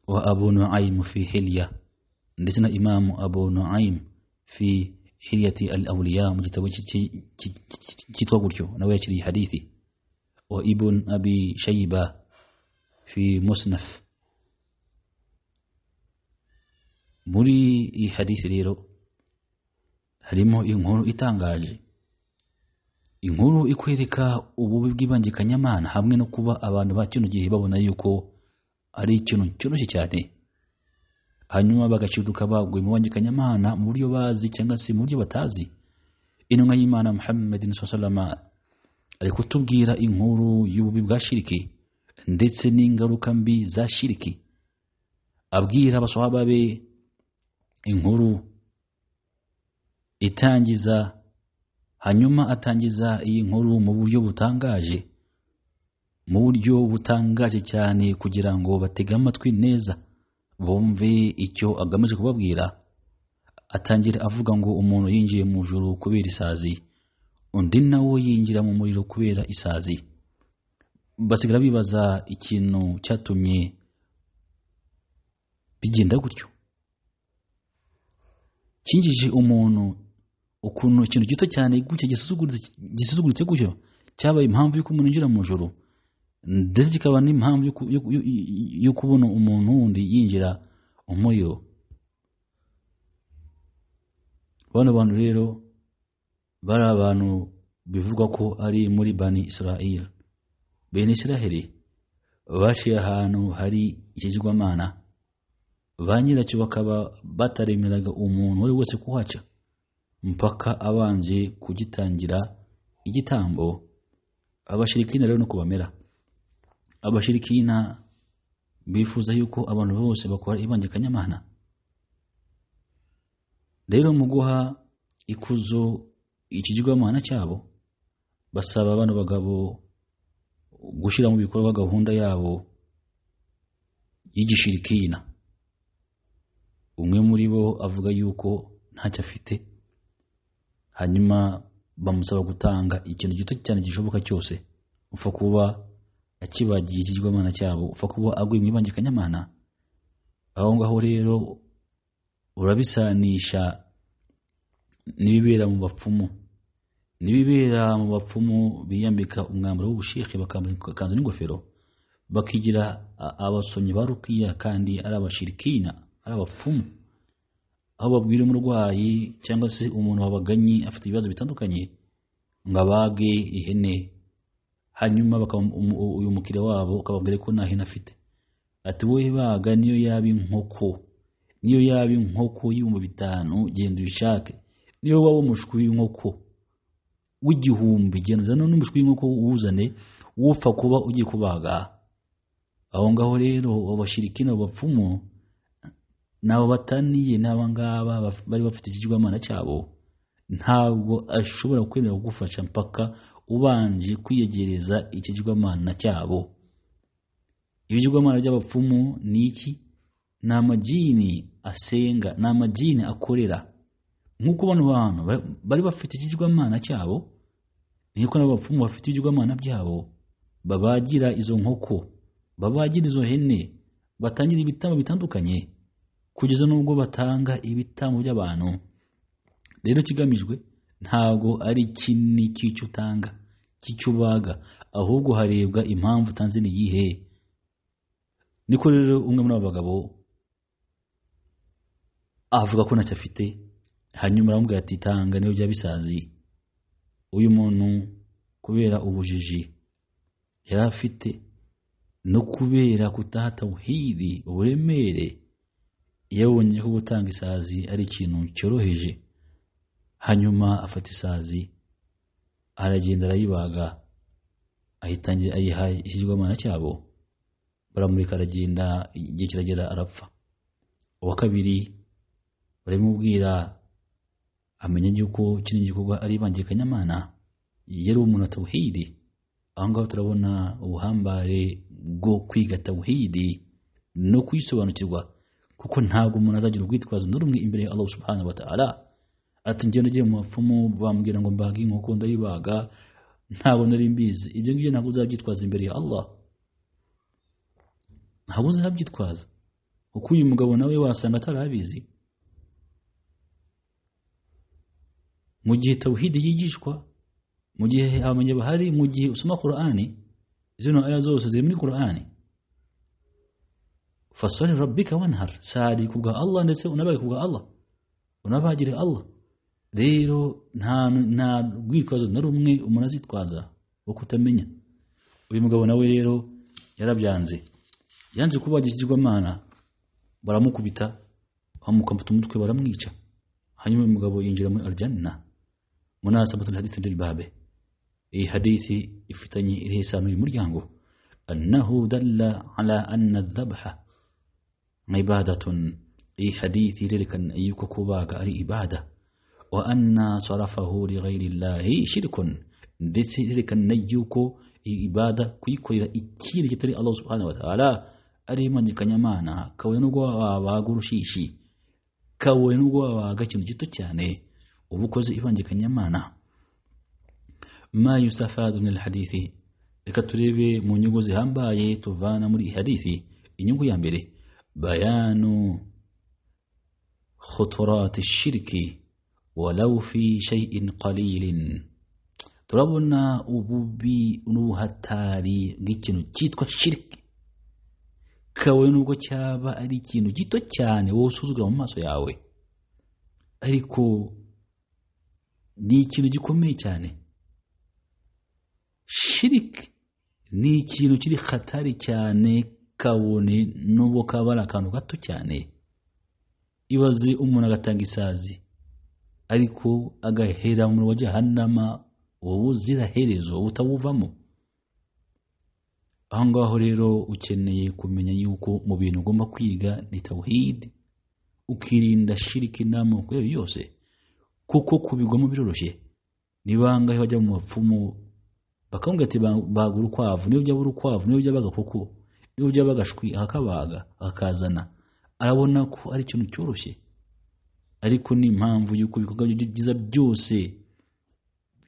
wa abu nuaym fi hilya ndetse na imamu abu nuaym fi hilyati al awliya mu gitabo cyitwa gutyo nawe yakiriye hadithi وابن أبي شيبة في مصنف muri iyi hadisi rero harimo inkuru itangaje inkuru ikwereka ububi bw'ibangikanyamana hamwe no kuba abantu ba kino gihe babona yuko ari ikintu cyoroshye cyane hanyuma bagaciduka baguye mu bangikanyamana mu buryo bazi cyangwa se mu buryo batazi intumwa y'imana muhammad salama ari kutubwira inkuru y'ububi bwa shiriki ndetse n'ingaruka mbi za shiriki abwira abaswahaba be inkuru itangiza hanyuma atangiza iyi nkuru mu buryo butangaje mu buryo butangaje cyane kugira ngo batege amatwi neza bumve icyo agamije kubabwira atangira avuga ngo umuntu yinjiye mu ijuru kubera isazi undi nawe yinjira mu muriro kubera isazi basigara bibaza ikintu cyatumye bigenda gutyo kinjije umuntu ukuntu ikintu gito cyane gutya gisuzuguritse gutyo cyabaye impamvu y'uko umuntu yinjira mu ijoro ndetse kikaba n'impamvu yo kubona umuntu wundi yinjira umuriro bano bantu rero bari abantu bivugwa ko ari muri bani israel bene israheli bashiye ahantu hari ikigirwamana ba nyiracyo bakaba bataremeraga umuntu uwo ari wese kuhaca mpaka abanje kugitangira igitambo abashirikina rero nuko bamera abashirikina bifuza yuko abantu bose bakora ibangikanyamana rero mu guha ikuzo ikigirwamana cyabo basaba bano bagabo gushyira mu bikorwa gahunda yabo y'igishirikina umwe muri bo avuga yuko ntacyo afite hanyuma bamusaba gutanga ikintu gito cyane gishoboka cyose upfa kuba akibagiye ikigirwamana cyabo upfa kuba aguye mu ibangikanyamana aho ngaho rero urabisanisha n'ibibera mu bapfumu n'ibibera mu bapfumu biyambika umwambaro w'ubusheke bakambara ikanzu n'ingofero bakigira abasomyi ba rukiya kandi ari abashirikina ari abapfumu aho babwira umurwayi cyangwa se umuntu wabaganye afite ibibazo bitandukanye ngo abage ihene hanyuma uyu mukiriya wabo ukababwira ko nta hene afite ati wowe baga niyo yaba inkoko niyo yaba inkoko y'ibihumbi bitanu genda uyishake niyo waba umushwi w'inkoko w'igihumbi genda uzane n'umushwi w'inkoko uwuzane wupfa kuba ugiye kubaga aho ngaho rero abashirikina bapfumu nabo bataniye n'aba ngaba bari bafite ikigirwamana cyabo ntabwo ashobora kwemera kugufasha mpaka ubanje kwiyegereza ikigirwamana cyabo ibigirwamana by'abapfumu ni iki ni amagini asenga ni amagini akorera nk'uko bano bantu bari bafite ikigirwamana cyabo niko n'abapfumu bafite ibigirwamana byabo babagira izo nkoko babagira izo hene batangira ibitambo bitandukanye kugeza n'ubwo batanga ibitambo by'abantu rero kigamijwe ntabwo ari kinini cy'icyo utanga cy'icyo ubaga ahubwo harebwa impamvu utanze ni iyihe niko rero umwe muri abo bagabo avuga ko ntacyo afite hanyuma aramubwira ati tanga niyo byaba bisazi uyu muntu kubera ubujiji yari afite no kubera kutahatawuhiri uburemere yabonye ko gutanga isazi ari ikintu cyoroheje hanyuma afata isazi aragenda arayibaga ahitangira ayiha ikigirwamana cyabo baramureka aragenda igihe kiragera arapfa uwa kabiri baramubwira amenya yuko kino gikorwa ari ibangikanyamana yari umuntu atawuhidi aho ngaho turabona ubuhambare bwo kwiga tawuhidi no kuyisobanukirwa kuko ntabwo umuntu azagira urwitwazo na rumwe imbere ya Allah subhanahu wa ta'ala ati njye nagiye mu bapfumu bambwira ngo mbaga inkoko ndayibaga ntabwo nari mbizi ibyo ngibyo ntabwo uzabyitwaza imbere ya Allah ntabwo uzabyitwaza kuko uyu mugabo nawe wasanga atarabizi mu gihe tawhid yigishwa mu gihe abamenye bahari mu gihe usoma Qur'ani zino aya zose ziri muri qur'ani fasali rabbika wanhar sadika kubwa allah ndetse unabaye kubwa allah unabagire allah rero nta nta rwitwazo na rumwe umuntu azitwaza wo kutamenya uyu mugabo nawe rero yarabyanze yanze kuba ikigirwamana baramukubita bamukambata umutwe baramwica hanyuma uyu mugabo yinjira muri aljanna munasabatu lhadithi lilbabe iyi hadithi ifitanye iriho isano uyu muryango annahu dalla ala anna dhabha ibadatun iyi hadithi irerekana yuko kubaga ari ibada wa anna sarafahu lighairi llahi shirkun ndetse irerekana yuko ibada kuyikorera ikindi kitari allah subhanahu wataala ari imanyikanyamana kabone nubwo wabaga urushishi kabone nubwo wabaga ikintu gito cyane uba ukoze ibangikanyamana ma yusafadu min alhadithi reka turebe mu nyungu zihambaye tuvana muri ihadithi inyungu ya mbere bayanu khuturati shiriki walau fi shay'in qalilin turabona ububi n'ubuhatari bw'ikintu cyitwa shiriki kawe nubwo cyaba ari ikintu gito cyane wowe usuzugura mu maso yawe ariko ni ikintu gikomeye cyane shiriki ni ikintu kiri hatari cyane kabone nubwo kaba ari akantu gato cyane ibaze umuntu agatanga isazi ariko agahera mu wa jahanama ubu uziraherezo utabuvamo aho ngaho rero ukeneye kumenya yuko mu bintu ugomba kwiga ni tawhid ukirinda shiriki n'amoko yayo yose kuko kubigwamo biroroshye ni bangahe bajya mu bapfumu bakambwira ati bagura urukwavu niyo byaba urukwavu niyo byaba agakoko niyo byaba agashwi akakabaga akakazana arabona ko ari ikintu cyoroshye ariko ni impamvu y'uko ibikorwa byiza byose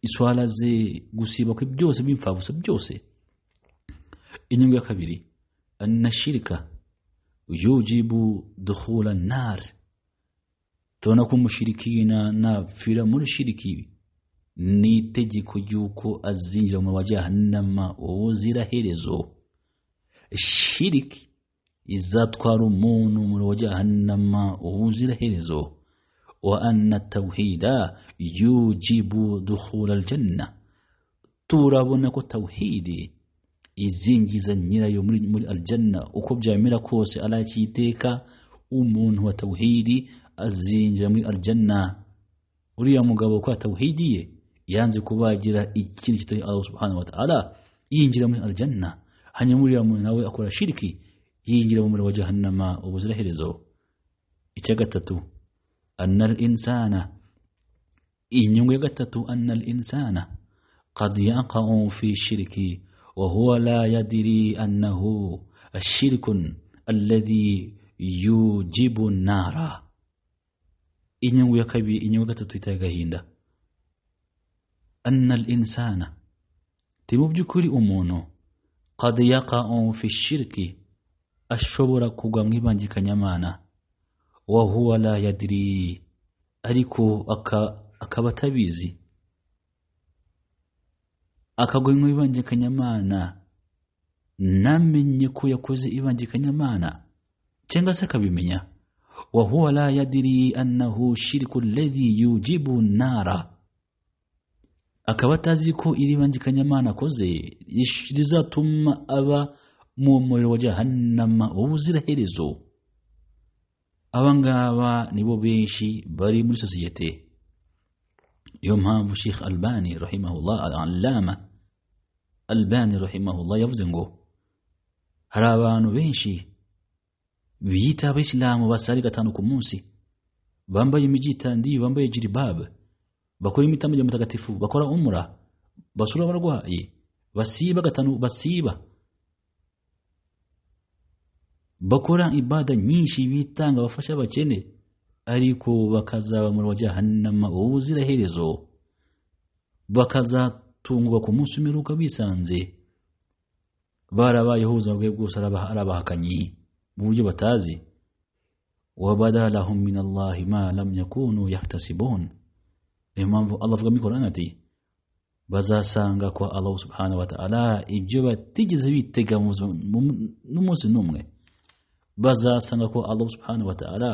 iswara ze gusiba kwe byose by'imfabusa byose inyungu ya kabiri anashirika yujibu duhura nar tubona ko umushirikina napfira muri shiriki ni itegeko ry'uko azinjira mu bajahanama ubuziraherezo shiriki izatwara umuntu mu bajahanama ubuziraherezo wa anna tawhida yujibu dukhula aljanna turabona ko tawhidi izingiza nyirayo muri, muri aljanna uko byamera kose alacyiteka umuntu wa tawhidi azinjira muri aljanna uriya mugabo kwa tawhidiye yanze kubagira ikintu kitari Allah subhanahu wa ta'ala yinjira muri aljanna hanyuma uriya muntu nawe akora shiriki yinjira mu muriro wa jahannama ubuziraherezo icya gatatu أن الإنسان إن يغتت أن الإنسان قد يقع في الشرك وهو لا يدري أنه الشرك الذي يوجب النار إن يكبي إن يغتت تغهيندا أن الإنسان تمبجكري أمونه قد يقع في الشرك ashobora kugwa mu ibangikanyamana wa huwa la yadiri ariko akaba atabizi akagwa mu ibangikanyamana namenye ko yakoze ibangikanyamana cyangwa se akabimenya wa huwa la yadiri annahu shirku alladhi yujibu nara akaba atazi ko iri bangikanyamana akoze rizatuma aba mu muriro wa jahannama ubuziraherezo abangaba nibo benshi bari muri sosiyete niyo mpamvu sheikh albani rahimahullah al-allama albani rahimahullah yavuze ngo hari abantu benshi biyita abayisilamu basari gatanu ku munsi bambaye imijyitandiye bambaye jiribab bakora imitambo mutagatifu bakora umura basura abarwayi basiba gatanu basiba bakora ibada nyinshi bitanga bafasha abakene ariko bakazaba mu jahannama ubuziraherezo bakazatungwa ku munsi umiruka bisanze barabayeho ubuzima bwe bwose ari abahakanyi mu buryo batazi wabada lahum min allahi ma lam yakunu yahtasibun niyo mpamvu allah avuga muri korani ati bazasanga ko allahu subhanahu wa ta'ala ibyo batigeze bitega mu buzima mu- n'umunsi n'umwe bazasanga ko allahu subhanahu wa ta'ala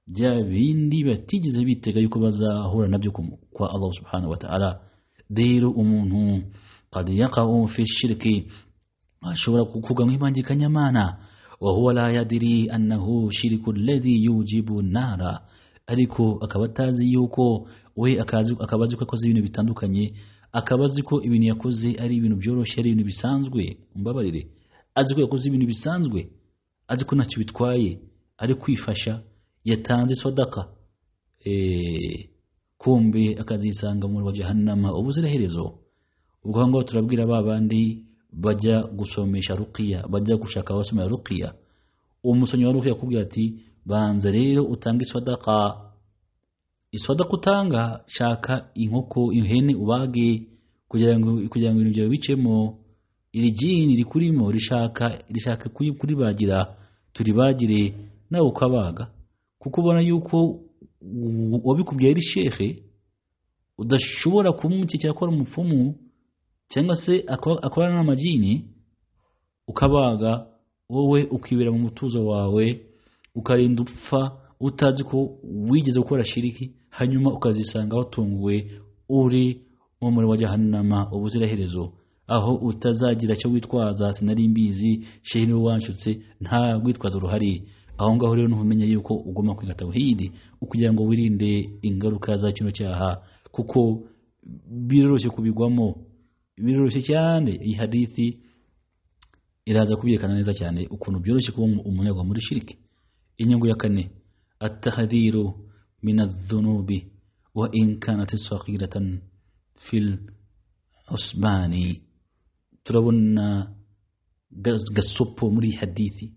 bya bindi batigeze bitega yuko bazahura nabyo ku- kwa allahu subhanahu wa ta'ala rero umuntu qad yaqau fi shirki ashobora kugwa mu impangikanyamana wa huwa la yadiri annahu shiriku alladhi yujibu nara ariko akaba atazi yuko we akazi akaba azi ko akoze ibintu bitandukanye akaba azi ko ibintu yakoze ari ibintu byoroshye ari ibintu bisanzwe umbabarire azi ko yakoze ibintu bisanzwe azi ko ntacyo bitwaye ari kwifasha yatanze sodaka kumbe akazisanga mu wa jahannama ubuziraherezo ubwo aho ngaho turabwira ba bandi bajya gusomesha ruqiya bajya gushaka abasomera ruqiya umusomyi wa ruqiya akubwira ati banza rero utange isodaka isodaka utanga shaka inkoko ihene ubage kugira ngo kugira ngo ibintu byawe bicemo iri jini rikurimo rishaka rishaka kuri- kuribagira turibagire nawe ukabaga kuko ubona yuko u- uwabikubwiye ari shehe udashobora kumwukikira akora umupfumu cyangwa se ako- akorana n'amajini ukabaga wowe ukibera mu mutuzo wawe ukarinda upfa utazi ko wigeze gukora shiriki hanyuma ukazisanga watunguwe uri mu muri wa jahannama ubuziraherezo aho utazagira icyo witwaza sinari mbizi shehe niwe wanshutse nta rwitwazo ruhari aho ngaho rero ntumenya yuko ugomba kwiga tawhidi kugira ngo wirinde ingaruka za kino cyaha kuko biroroshye kubigwamo biroroshye cyane iyi hadithi iraza kubyerekana neza cyane ukuntu byoroshye kuba umunyagwa muri shiriki inyungu ya kane atahadiru min adhunubi wa in kanat saghiratan fil usbani turabona ga- gasopo muri iyi hadithi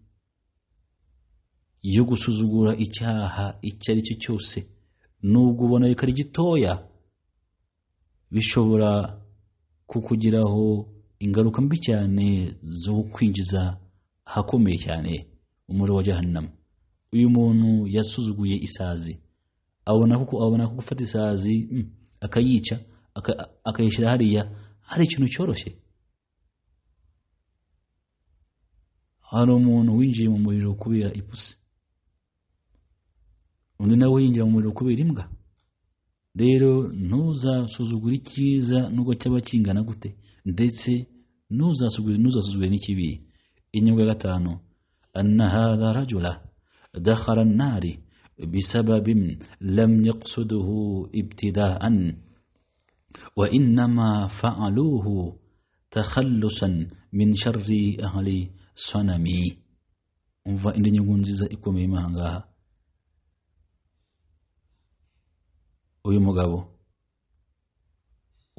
yo gusuzugura icyaha icyo ari cyo cyose nubwo ubona yuko ari gitoya bishobora kukugiraho ingaruka mbi cyane zo kwinjiza ahakomeye cyane umuriro wa jahannama uyu muntu yasuzuguye isazi abona kuko abona ko gufata isazi mm, akayica aka- akayishyira hariya hari ikintu cyoroshye hari umuntu winjiye mu muriro kubera ipusi undi nawe yinjira mu muriro kubera imbwa rero ntuzasuzugure icyiza nubwo cyaba kingana gute ndetse ntuzasuzugure ntuzasuzugure n'ikibi inyungu ya gatanu anna hadha rajula dakhala an-nari bisababin lam yaqsuduhu ibtida'an wa innama fa'aluhu takhallusan min sharri ahli sanami umva indi nyungu nziza ikomeye imahangaha uyu mugabo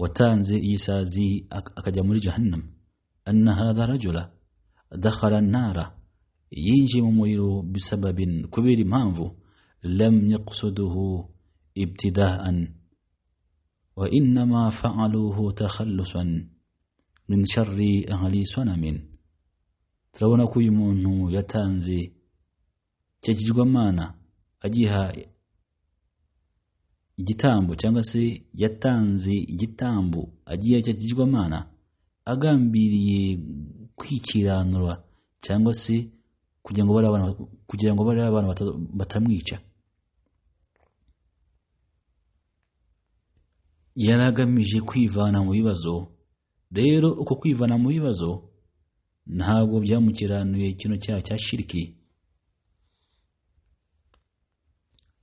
watanze iyi sazi ak- akajya muri jahannam anna hadha rajula dakhala nara yinjiye mu muriro bisababin kubera impamvu lam yaqsuduhu ibtidaan wa innama fa'aluhu takhallusan min sharri ahli sanamin turabona ko uyu muntu yatanze icyo kigirwamana agiha igitambo cyangwa se yatanze igitambo agiye cyakigirwamana agambiriye kwikiranura cyangwa se kugira ngo bariya bana- kugira ngo bariya abana batamwica yari agamije kwivana mu bibazo rero uko kwivana mu bibazo ntabwo byamukiranuye kino cyaha cya shiriki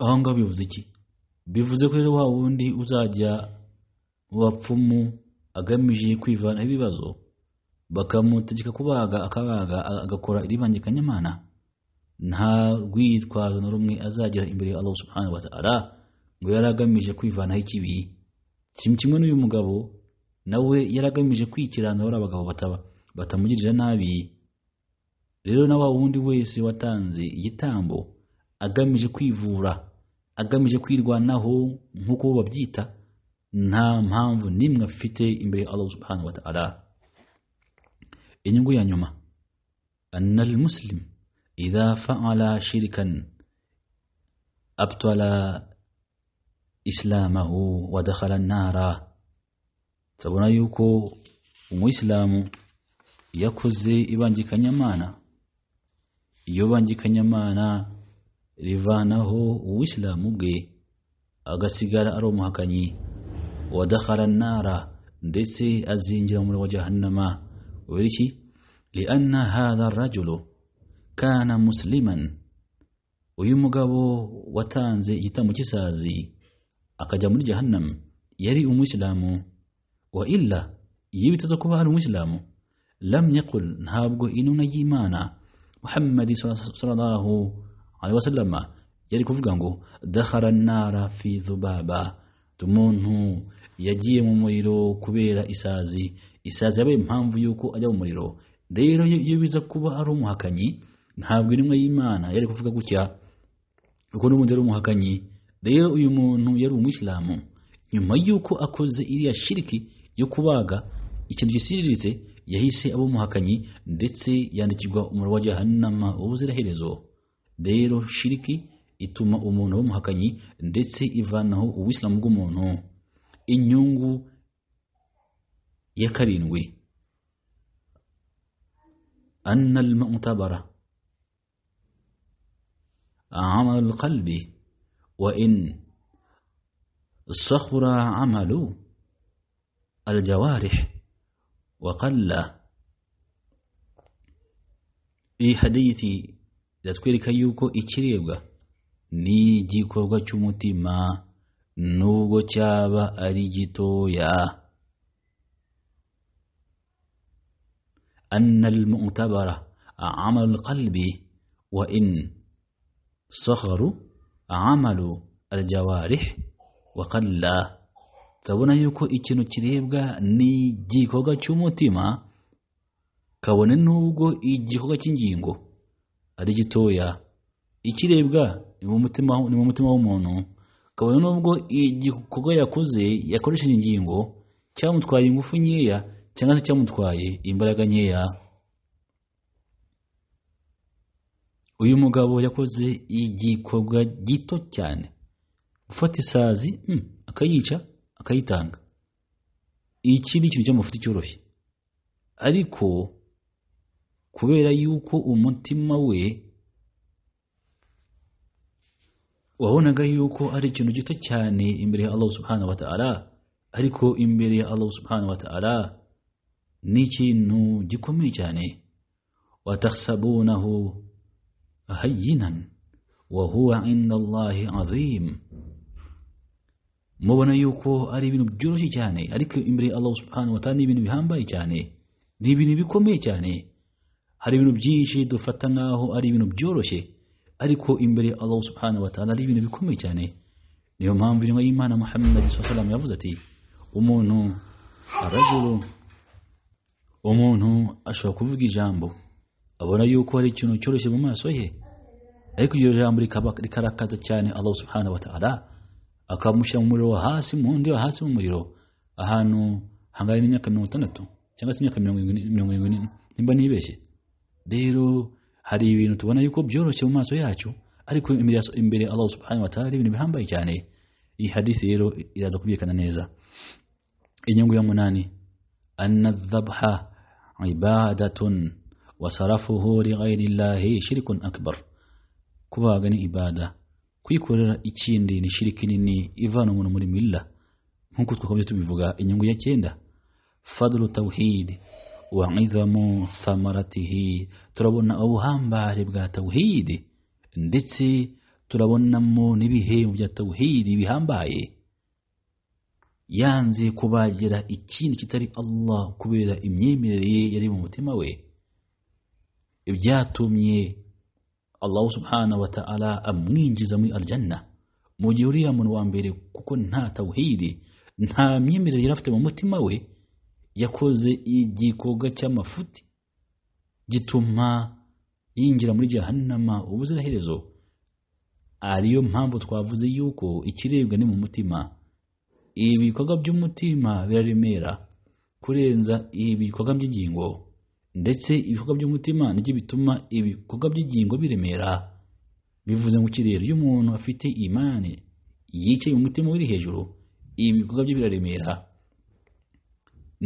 aho ngaho bivuze iki bivuze ko rero wa wundi uzajya mu bapfumu agamije kwivanaho ibibazo bakamutegeka kubaga akabaga a- agakora iribangikanyamana nta rwitwazo na rumwe azagira imbere ya Allah subhanahu wa ta'ala ngo yari agamije kwivanaho ikibi kimwe kimwe n'uyu mugabo nawe yari agamije kwikirana bariya abagabo bataba batamugirira nabi rero na wa wundi wese watanze igitambo agamije kwivura agamije kwirwanaho nk'uko bo babyita nta mpamvu n'imwe afite imbere ya Allah subhanahu wa ta'ala inyungu ya nyuma anna almuslim idha fa'ala shirkan abtala islamahu wa dakhala an-nara turabona yuko umuyisilamu iyo akoze ibangikanyamana iyo bangikanyamana rivanaho uwisilamu bwe agasigara ari umuhakanyi wadakara nara ndetse azinjira mu muriro wa jahannama kubera iki lianna hadha rajulu kana musliman uyu mugabo watanze igitambo cy'isazi akajya muri jahannam yari umuyisilamu wa illa iyo biteze kuba ari umuyisilamu lam yakul ntabwo intumwa y'imana muhammadi sallallahu alaihi wasallama yari kuvuga ngo dakhara nara fi dhubaba umuntu yagiye mu muriro kubera isazi isazi yabaye impamvu y'uko ajya mu muriro rero iyo biza kuba ari umuhakanyi ntabwo intumwa y'imana yari kuvuga gutya kuko n'ubundi yari umuhakanyi rero uyu muntu yari umuyisilamu nyuma y'uko akoze iriya shiriki yo kubaga ikintu gisiriritse yahise aba umuhakanyi ndetse yandikirwa umuriro wa jahannama ubuziraherezo rero shiriki ituma umuntu aba umuhakanyi ndetse ivanaho ubuyisilamu bw'umuntu inyungu ya karindwi anna al-mu'tabara عمل القلب وإن صخر عمل الجوارح وقل في حديث yatwereka yuko ikiribwa ni igikorwa cy'umutima nubwo cyaba ari gitoya anna almu'tabara amal alqalbi wa in صغروا عملوا الجوارح وقل turabona yuko ikintu kiribwa ni igikorwa cy'umutima kabone n'ubwo igikorwa cy'ingingo ari gitoya ikirebwa ni mu mutima w'umuntu kabone n'ubwo igikorwa yakoze yakoresheje ingingo cyamutwaye ingufu nkeya cyangwa se cyamutwaye imbaraga nkeya uyu mugabo yakoze igikorwa gito cyane gufata isazi akayica akayitanga iki ni ikintu cy'amafuti cyoroshye ariko kubera yuko umutima we wabonaga yuko ari ikintu gito cyane imbere ya Allah subhanahu wa ta'ala ariko imbere ya Allah subhanahu wa ta'ala ni ikintu gikomeye cyane watahsabunahu hayinan wahuwa inda Allahi azim mubona yuko ari ibintu byoroshye cyane ariko imbere ya Allah subhanahu wa ta'ala ni ibintu bihambaye cyane ni ibintu bikomeye cyane hari ibintu byinshi dufata nkaho ari ibintu byoroshye ariko imbere ya Allah subhanahu wa ta'ala ari ibintu bikomeye cyane niyo mpamvu intumwa y'Imana Muhammad sallallahu yavuze ati umuntu arajuru umuntu ashobora kuvuga ijambo abona yuko hari ikintu cyoroshye mu maso he ariko iryo jambo rikarakaza cyane Allah subhanahu wa ta'ala akamushyira mu muriro wa hasi mu wundi wa hasi mu muriro ahantu hangana n'imyaka mirongo itandatu cyangwa se imyaka mirongo irindwi nimba nibeshye rero hari ibintu tubona yuko byoroshye mu maso yacu ariko imbere Allah subhanahu wa ta'ala ari ibintu bihambaye cyane iyi hadisi rero iraza kubyerekana neza inyungu ya munani anna dhabha ibadatun wasarafuhu lighayri llahi shirkun akbar kubaga ni ibada kwikorera ikindi ni shiriki nini ivana umuntu muri milla nkuko twakomeze tubivuga inyungu ya cyenda fadlu tawhid wa idhamu thamaratihi turabona ubuhambare bwa tawhid ndetse turabonamo n'ibihembo bya tawhid bihambaye yanze kubagira ikindi kitari Allah kubera imyemerere ye yari mu mutima we ibyatumye Allah subhanahu wa ta'ala amwinjiza muri aljanna mu gihe uriya muntu wa mbere kuko nta tawhidi nta myemerere yari afite mu mutima we yakoze igikorwa cy'amafuti gituma yinjira muri jahannama ubuziraherezo ariyo mpamvu twavuze yuko ikirebwa ni mu mutima ibi bikorwa by'umutima biraremera kurenza ibi bikorwa by'ingingo ndetse ibikorwa by'umutima nibyo bituma ibikorwa by'ingingo biremera bivuze ngo iki rero iyo umuntu afite imani yicaye mu mutima uri hejuru ibikorwa bye biraremera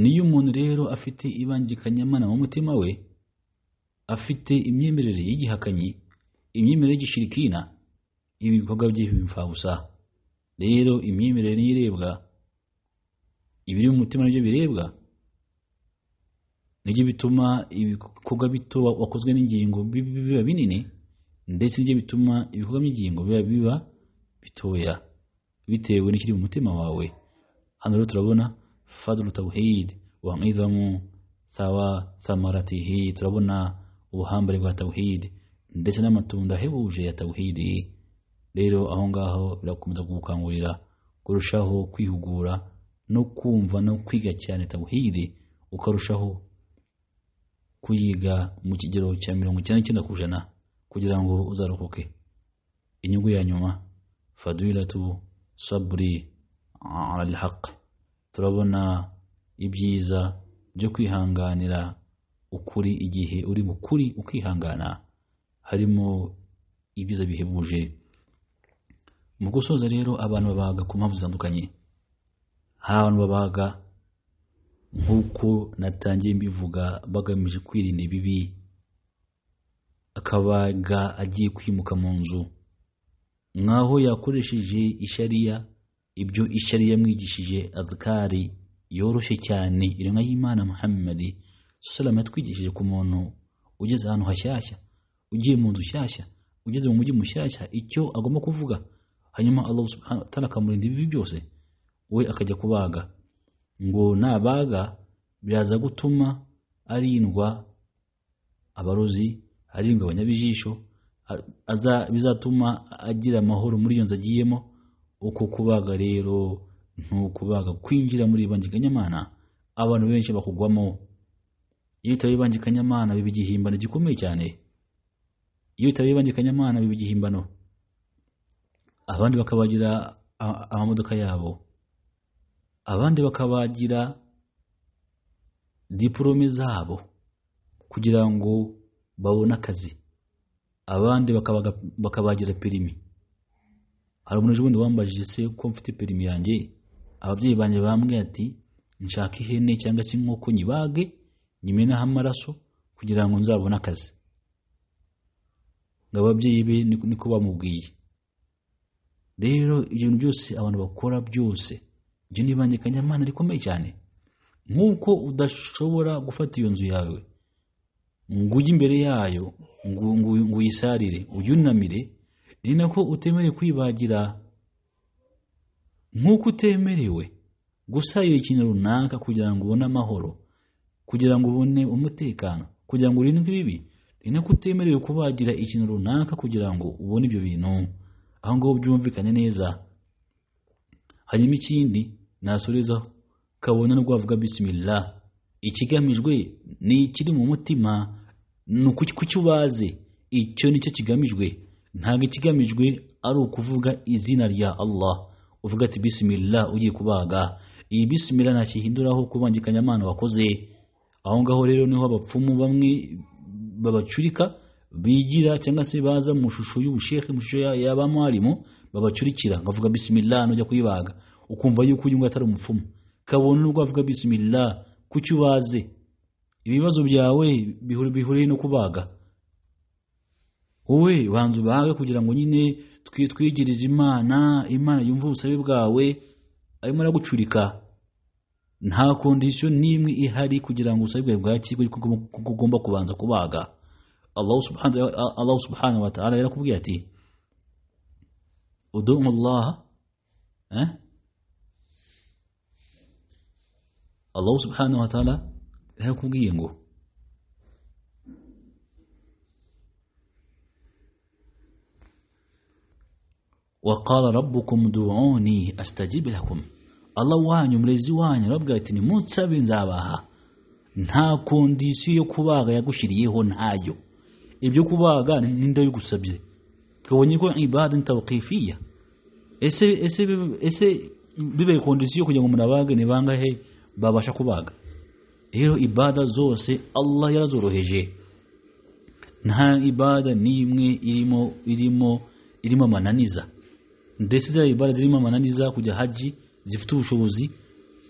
niyo umuntu rero afite ibangikanyamana mu mutima we afite imyemerere y'igihakanyi imyemerere y'igishirikina ibikorwa bye bimfabusa rero imyemerere niyo irebwa ibiri mu mutima nibyo birebwa nibyo bituma ibikorwa bito wa- wakozwe n'ingingo bi- bi- biba binini ndetse nibyo bituma ibikorwa by'ingingo biba biba bitoya bitewe n'ikiri mu mutima wawe hano rero turabona fadlu tawhid wa nidhamu sawa samaratihi turabona ubuhambare bwa tawhid ndetse n'amatunda ahebuje ya tawhidi rero aho ngaho birakomeza kugukangurira kurushaho kwihugura no kumva no kwiga cyane tawhidi ukarushaho kuyiga mu kigero cya mirongo icyenda n'icyenda ku ijana kugira ngo uzarokoke inyungu ya nyuma fadilatu saburi ala alhaq turabona ibyiza byo kwihanganira ukuri igihe uri mu kuri ukihangana harimo ibyiza bihebuje mu gusoza rero abantu babaga ku mpamvu zitandukanye hari abantu babaga nk'uko natangiye mbivuga bagamije kwirinda ibibi akabaga agiye kwimuka mu nzu nk'aho yakoresheje ishariya ibyo ishariya yamwigishije azkari yoroshye cyane iremwa y'imana muhammadi salama yatwigishije ku muntu ugeze ahantu hashyashya ugiye mu nzu shyashya ugeze mu mujyi mushyashya icyo agomba kuvuga hanyuma allah subhanahu wa ta'ala akamurinda ibibi byose we akajya kubaga ngo nabaga biraza gutuma arindwa abarozi arindwa abanyabijisho a- aza- bizatuma agira amahoro muri iyo nzu agiyemo uko kubaga rero ni ukubaga kwinjira muri ibangikanyamana abantu benshi bakugwamo iyo utaba ibangikanyamana biba igihimbano gikomeye cyane iyo utaba ibangikanyamana biba igihimbano abandi bakabagira a- amamodoka yabo abandi bakabagira diporome zabo kugira ngo babone akazi abandi bakabaga- bakabagira perimi hari umuntu ejobundi wambajije se ko mfite perimi yanjye ababyeyi banjye bambwiye ati nshaka ihene cyangwa se inkoko nyibage nyimenaho amaraso kugira ngo nzabone akazi ngo ababyeyi be niko niko bamubwiye rero ibintu byose abantu bakora byose ibyo ni ibangikanyamana rikomeye cyane nk'uko udashobora gufata iyo nzu yawe ngo ujye imbere yayo ngo ngo ngo uyisarire uyunamire ni nako utemerewe kwibagira nk'uko utemerewe gusarira ikintu runaka kugira ngo ubone amahoro kugira ngo ubone umutekano kugira ngo urindwe ibibi ni nako utemerewe kubagira ikintu runaka kugira ngo ubone ibyo bintu aho ngaho byumvikane neza hanyuma ikindi nasorezaho kabona no rwavuga bisimila ikigamijwe ni ikiri mu mutima ni ukucyo ubaze icyo nicyo kigamijwe ntabwo ikigamijwe ari ukuvuga izina rya Allah uvuga ati bisimila ugiye kubaga iyi bisimila ntakihinduraho kubangikanya amana wakoze aho ngaho rero niho abapfumu bamwe babacurika bigira cyangwa se baza mu shusho y'ubushekhe mu shusho ya- y'abamwarimu babacurikira ngavuga bisimila nujya kuyibaga ukumva yuko uyu nguyu atari umupfumu kabone n'ubwo avuga bisimila kuki ubaze ibibazo byawe bihuri- bihuriye no kubaga wowe banza ubage kugira ngo nyine twi- twigirize imana imana yumve ubusabe bwawe arimo aragucurika nta kondisiyo n'imwe ihari kugira ngo ubusabe bwawe bwakirwe yuko ugomba- ko ugomba kubanza kubaga Allah subhanahu, Allah subhanahu wa ta'ala yarakubwiye ati udumu Allah eh? Allah subhanahu wa ta'ala yarakubwiye ngo وقال ربكم دعوني أستجيب لكم Allah wanyu murezi wanyu arababwira ati nimunsabe nzabaha nta kondisiyo yo kubaga yagushyiriyeho ntayo ibyo kubaga ninde bigusabye kabonye ko ibada ni tawqifiya ese ese ese bibaye kondisiyo kugira ngo umuntu abage ni bangahe babasha kubaga rero ibada zose Allah yarazoroheje nta ibada n'imwe irimo irimo irimo amananiza ndetse za ibada zirimo amananiza kujya haji zifite ubushobozi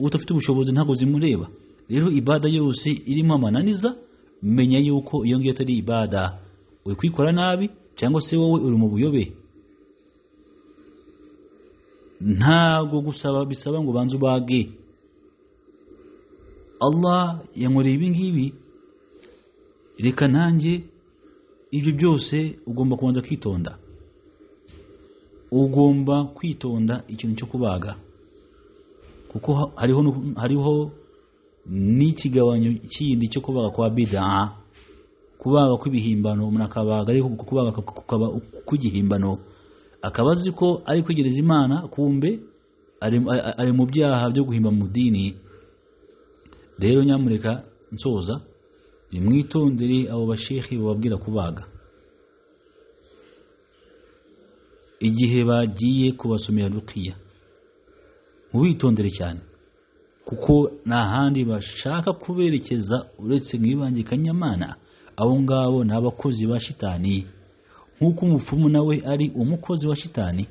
udafite ubushobozi ntabwo zimureba rero ibada yose irimo amananiza menya yuko iyo ngiyo atari ibada uri kwikora nabi cyangwa se wowe uri mu buyobe ntabwo gusaba bisaba ngo ubanze ubage allah yankoreye ibi ngibi reka nanjye ibyo byose ugomba kubanza kwitonda ugomba kwitonda ikintu cyo kubaga kuko hariho nu- hariho n'ikigabanyo kindi cyo kubaga kwa bidaa kubaga kw'ibihimbano umuntu akabaga ariko kubaga kukaba kw'igihimbano akaba azi ko ari kwegereza imana kumbe ari, ari- ari mu byaha byo guhimba mu dini rero nyamureka nsoza nimwitondere abo bashehe bababwira kubaga igihe bagiye kubasomera rukiya mubitondere cyane kuko nta handi bashaka kuberekeza uretse mu ibange kanyamana abo ngabo ni abakozi ba shitani nk'uko umupfumu nawe ari umukozi wa shitani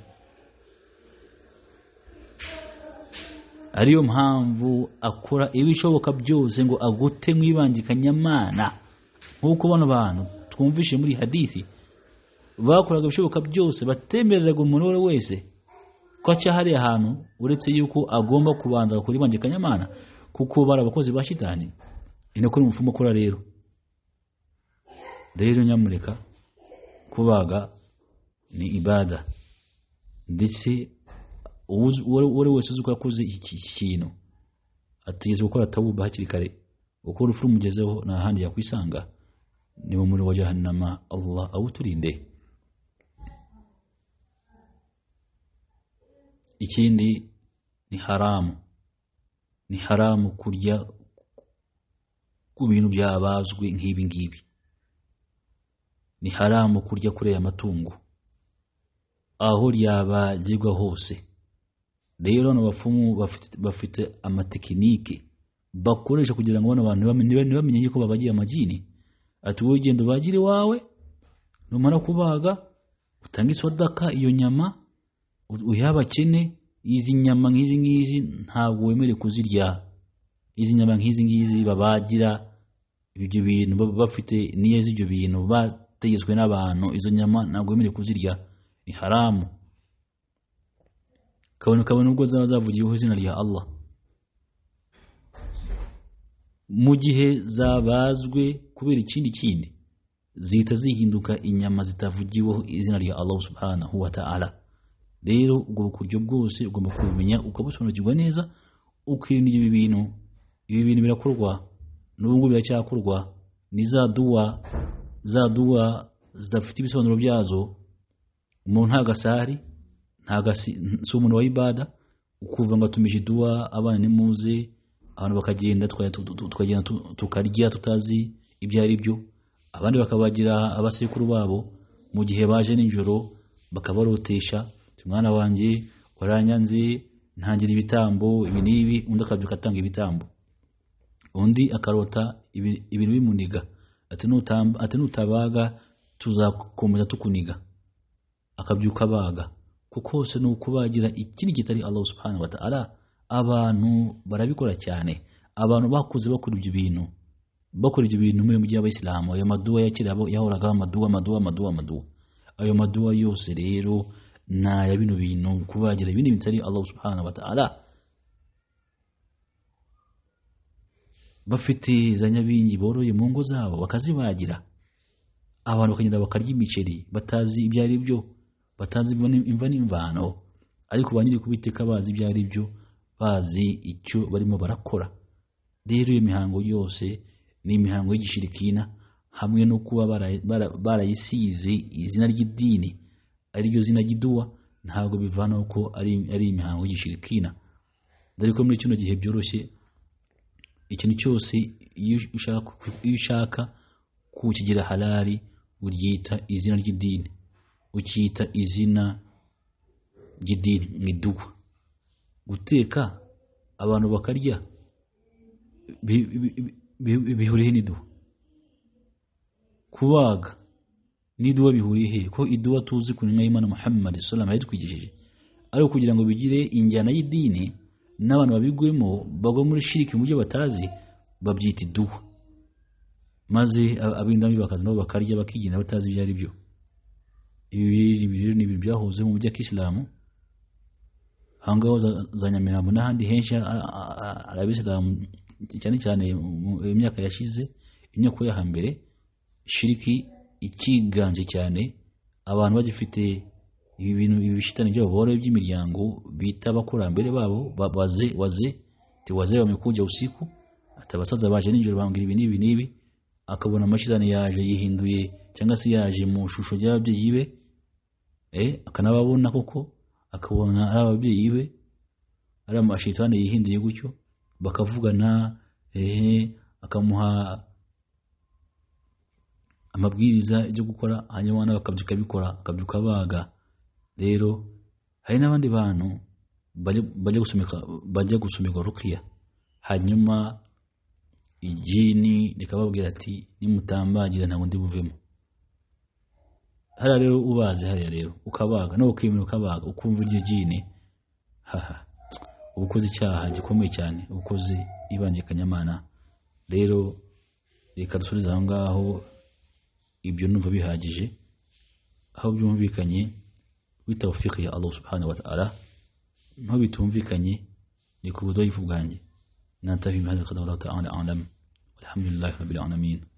ariyo mpamvu akora ibishoboka byose ngo agute mu ibange kanyamana nk'uko bano bantu twumvishe muri hadithi bakoraga ibishoboka byose batemereraga umuntu uwo ari we wese ko acyahari ahantu uretse yuko agomba kubanza kuri banjye kanyamana kuko bari abakozi ba shitani ni nako n'umupfumu akora rero rero nyamureka kubaga ni ibada ndetse uwuz- uwo uwo ari wese uzi ko yakoze iki iki kintu atigeze gukora tawuba hakiri kare uko urupfu rumugezeho nta handi yakwisanga ni mu muriro wa jahannama allah awuturinde ikindi ni haramu ni haramu kurya ku bintu byabazwe nk'ibi ngibi ni haramu kurya kuri aya matungo aho ryabagirwa hose rero hano abapfumu bafite, bafite amatekinike bakoresha kugira ngo bano bantu ntibamenye ntibamenye yuko babagiye amagini ati wowe genda ubagire iwawe numara kubaga utange isodaka iyo nyama uhe abakene izi nyama nk'izi ngizi ntabwo wemerewe kuzirya izi nyama nk'izi ngizi babagira ibyo bintu baba bafite niyo z'ibyo bintu bategetswe n'abantu izo nyama ntabwo wemerewe kuzirya ni haramu kabone kabone ubwo zaba zavugiyeho izina rya allah mu gihe zabazwe kubera ikindi kindi zihita zihinduka inyama zitavugiweho izina rya allah subhanahu wa ta'ala rero ubwo buryo bwose ugomba kubimenya ukabusobanukirwa neza ukirinda ibi bintu ibi bintu birakorwa n'ubu ngubu biracyakorwa ni za duwa za duwa zidafite ibisobanuro byazo umuntu nta gasari nta gasi si umuntu wa ibada ukuvuga ngo atumije duwa abana nimuze abantu bakagenda twa- tu- tu- tukagenda tu- tukarya tutazi ibyo ari byo abandi bakabagira abasekuru babo mu gihe baje nijoro bakabarotesha ati, mwana wanjye waranyanze ntangira ibitambo ibi n'ibi undi akabyuka atanga ibitambo undi akarota ibi- ibintu bimuniga ati "Nutam- ati nutabaga tuzakomeza tukuniga akabyuka abaga kuko hose ni ukubagira ikindi kitari Allah subhanahu wa ta'ala abantu barabikora cyane abantu bakuze bakora ibyo bintu bakora ibyo bintu muri mugihe abayisilamu ayo maduwa ya kera yabo- yahoragaho amaduwa amaduwa amaduwa amaduwa ayo maduwa yose rero ni aya bino bintu kubagira ibindi bitari Allah subhanahu wa ta'ala bafite za nyabingi boroye mu ngo zabo bakazibagira abantu bakagenda bakarya imiceri batazi ibyo ari byo batazi imva ni- imva n'imvano ariko ba nyiri kubiteka bazi ibyo ari byo bazi icyo barimo barakora rero iyo mihango yose ni imihango y'igishirikina hamwe no kuba bara- bara- barayisize izina ry'idini ari ryo zina ry'iduwa ntabwo bivanaho ko ari ari imihango y'igishirikina dore ko muri kino gihe byoroshye ikintu cyose iyo ushaka iyo ushaka kukigira halali uryita izina ry'idini ukita izina ry'idini mu iduwa guteka abantu bakarya bi- bi- bi- bi- bihuriye n'iduwa kubaga n'iduwa bihuriye he ko iduwa tuzi ku ntumwa y'imana muhammad sallam yadutwigishije ariko kugira ngo bigire injyana y'idini n'abantu babigwemo bagwa muri shiriki mu byo batazi babyita idubu maze ab'indami bakaza nabo bakarya bakigenda batazi ibyo ari byo ibi rero ni ibintu byahoze mu buryo bw'isilamu aho ngaho za nyamirambo n'ahandi henshi arabisilamu cyane cyane mu myaka yashize imyaka yo hambere shiriki ikiganje cyane abantu bagifite ibi bintu ibi bishitani byabo boroye by'imiryango bita abakurambere babo waze waze tiwaze wamekuja usiku atabasaza baje ninjoro bambwira ibi n'ibi n'ibi akabona amashitani yaje yihinduye cyangwa se yaje mu shusho y'ababyeyi be eh akanababona koko akabona ari ababyeyi be ari amashitani yihinduye gutyo bakavugana eh akamuha amabwiriza yo gukora hanyuma abana bakabyuka bikora bakabyuka baga rero hari n'abandi bantu bajya gusomeka bajya gusomerwa rukiya hanyuma ijini rikababwira ati nimutambagira ntabwo ndi buvemo hariya rero ubaze hariya rero ukabaga nawe ukemera ukabaga ukumva iryo jini haha uba ukoze icyaha gikomeye cyane uba ukoze ibangikanyamana rero reka dusubize aho ngaho ibyo numva bihagije aho byumvikanye bitawufiki ya Allah subhanahu wa ta'ala nko bitumvikanye ni ku budoyi bwanjye ننتهي بهذا القدر والله تعالى أعلم والحمد لله رب العالمين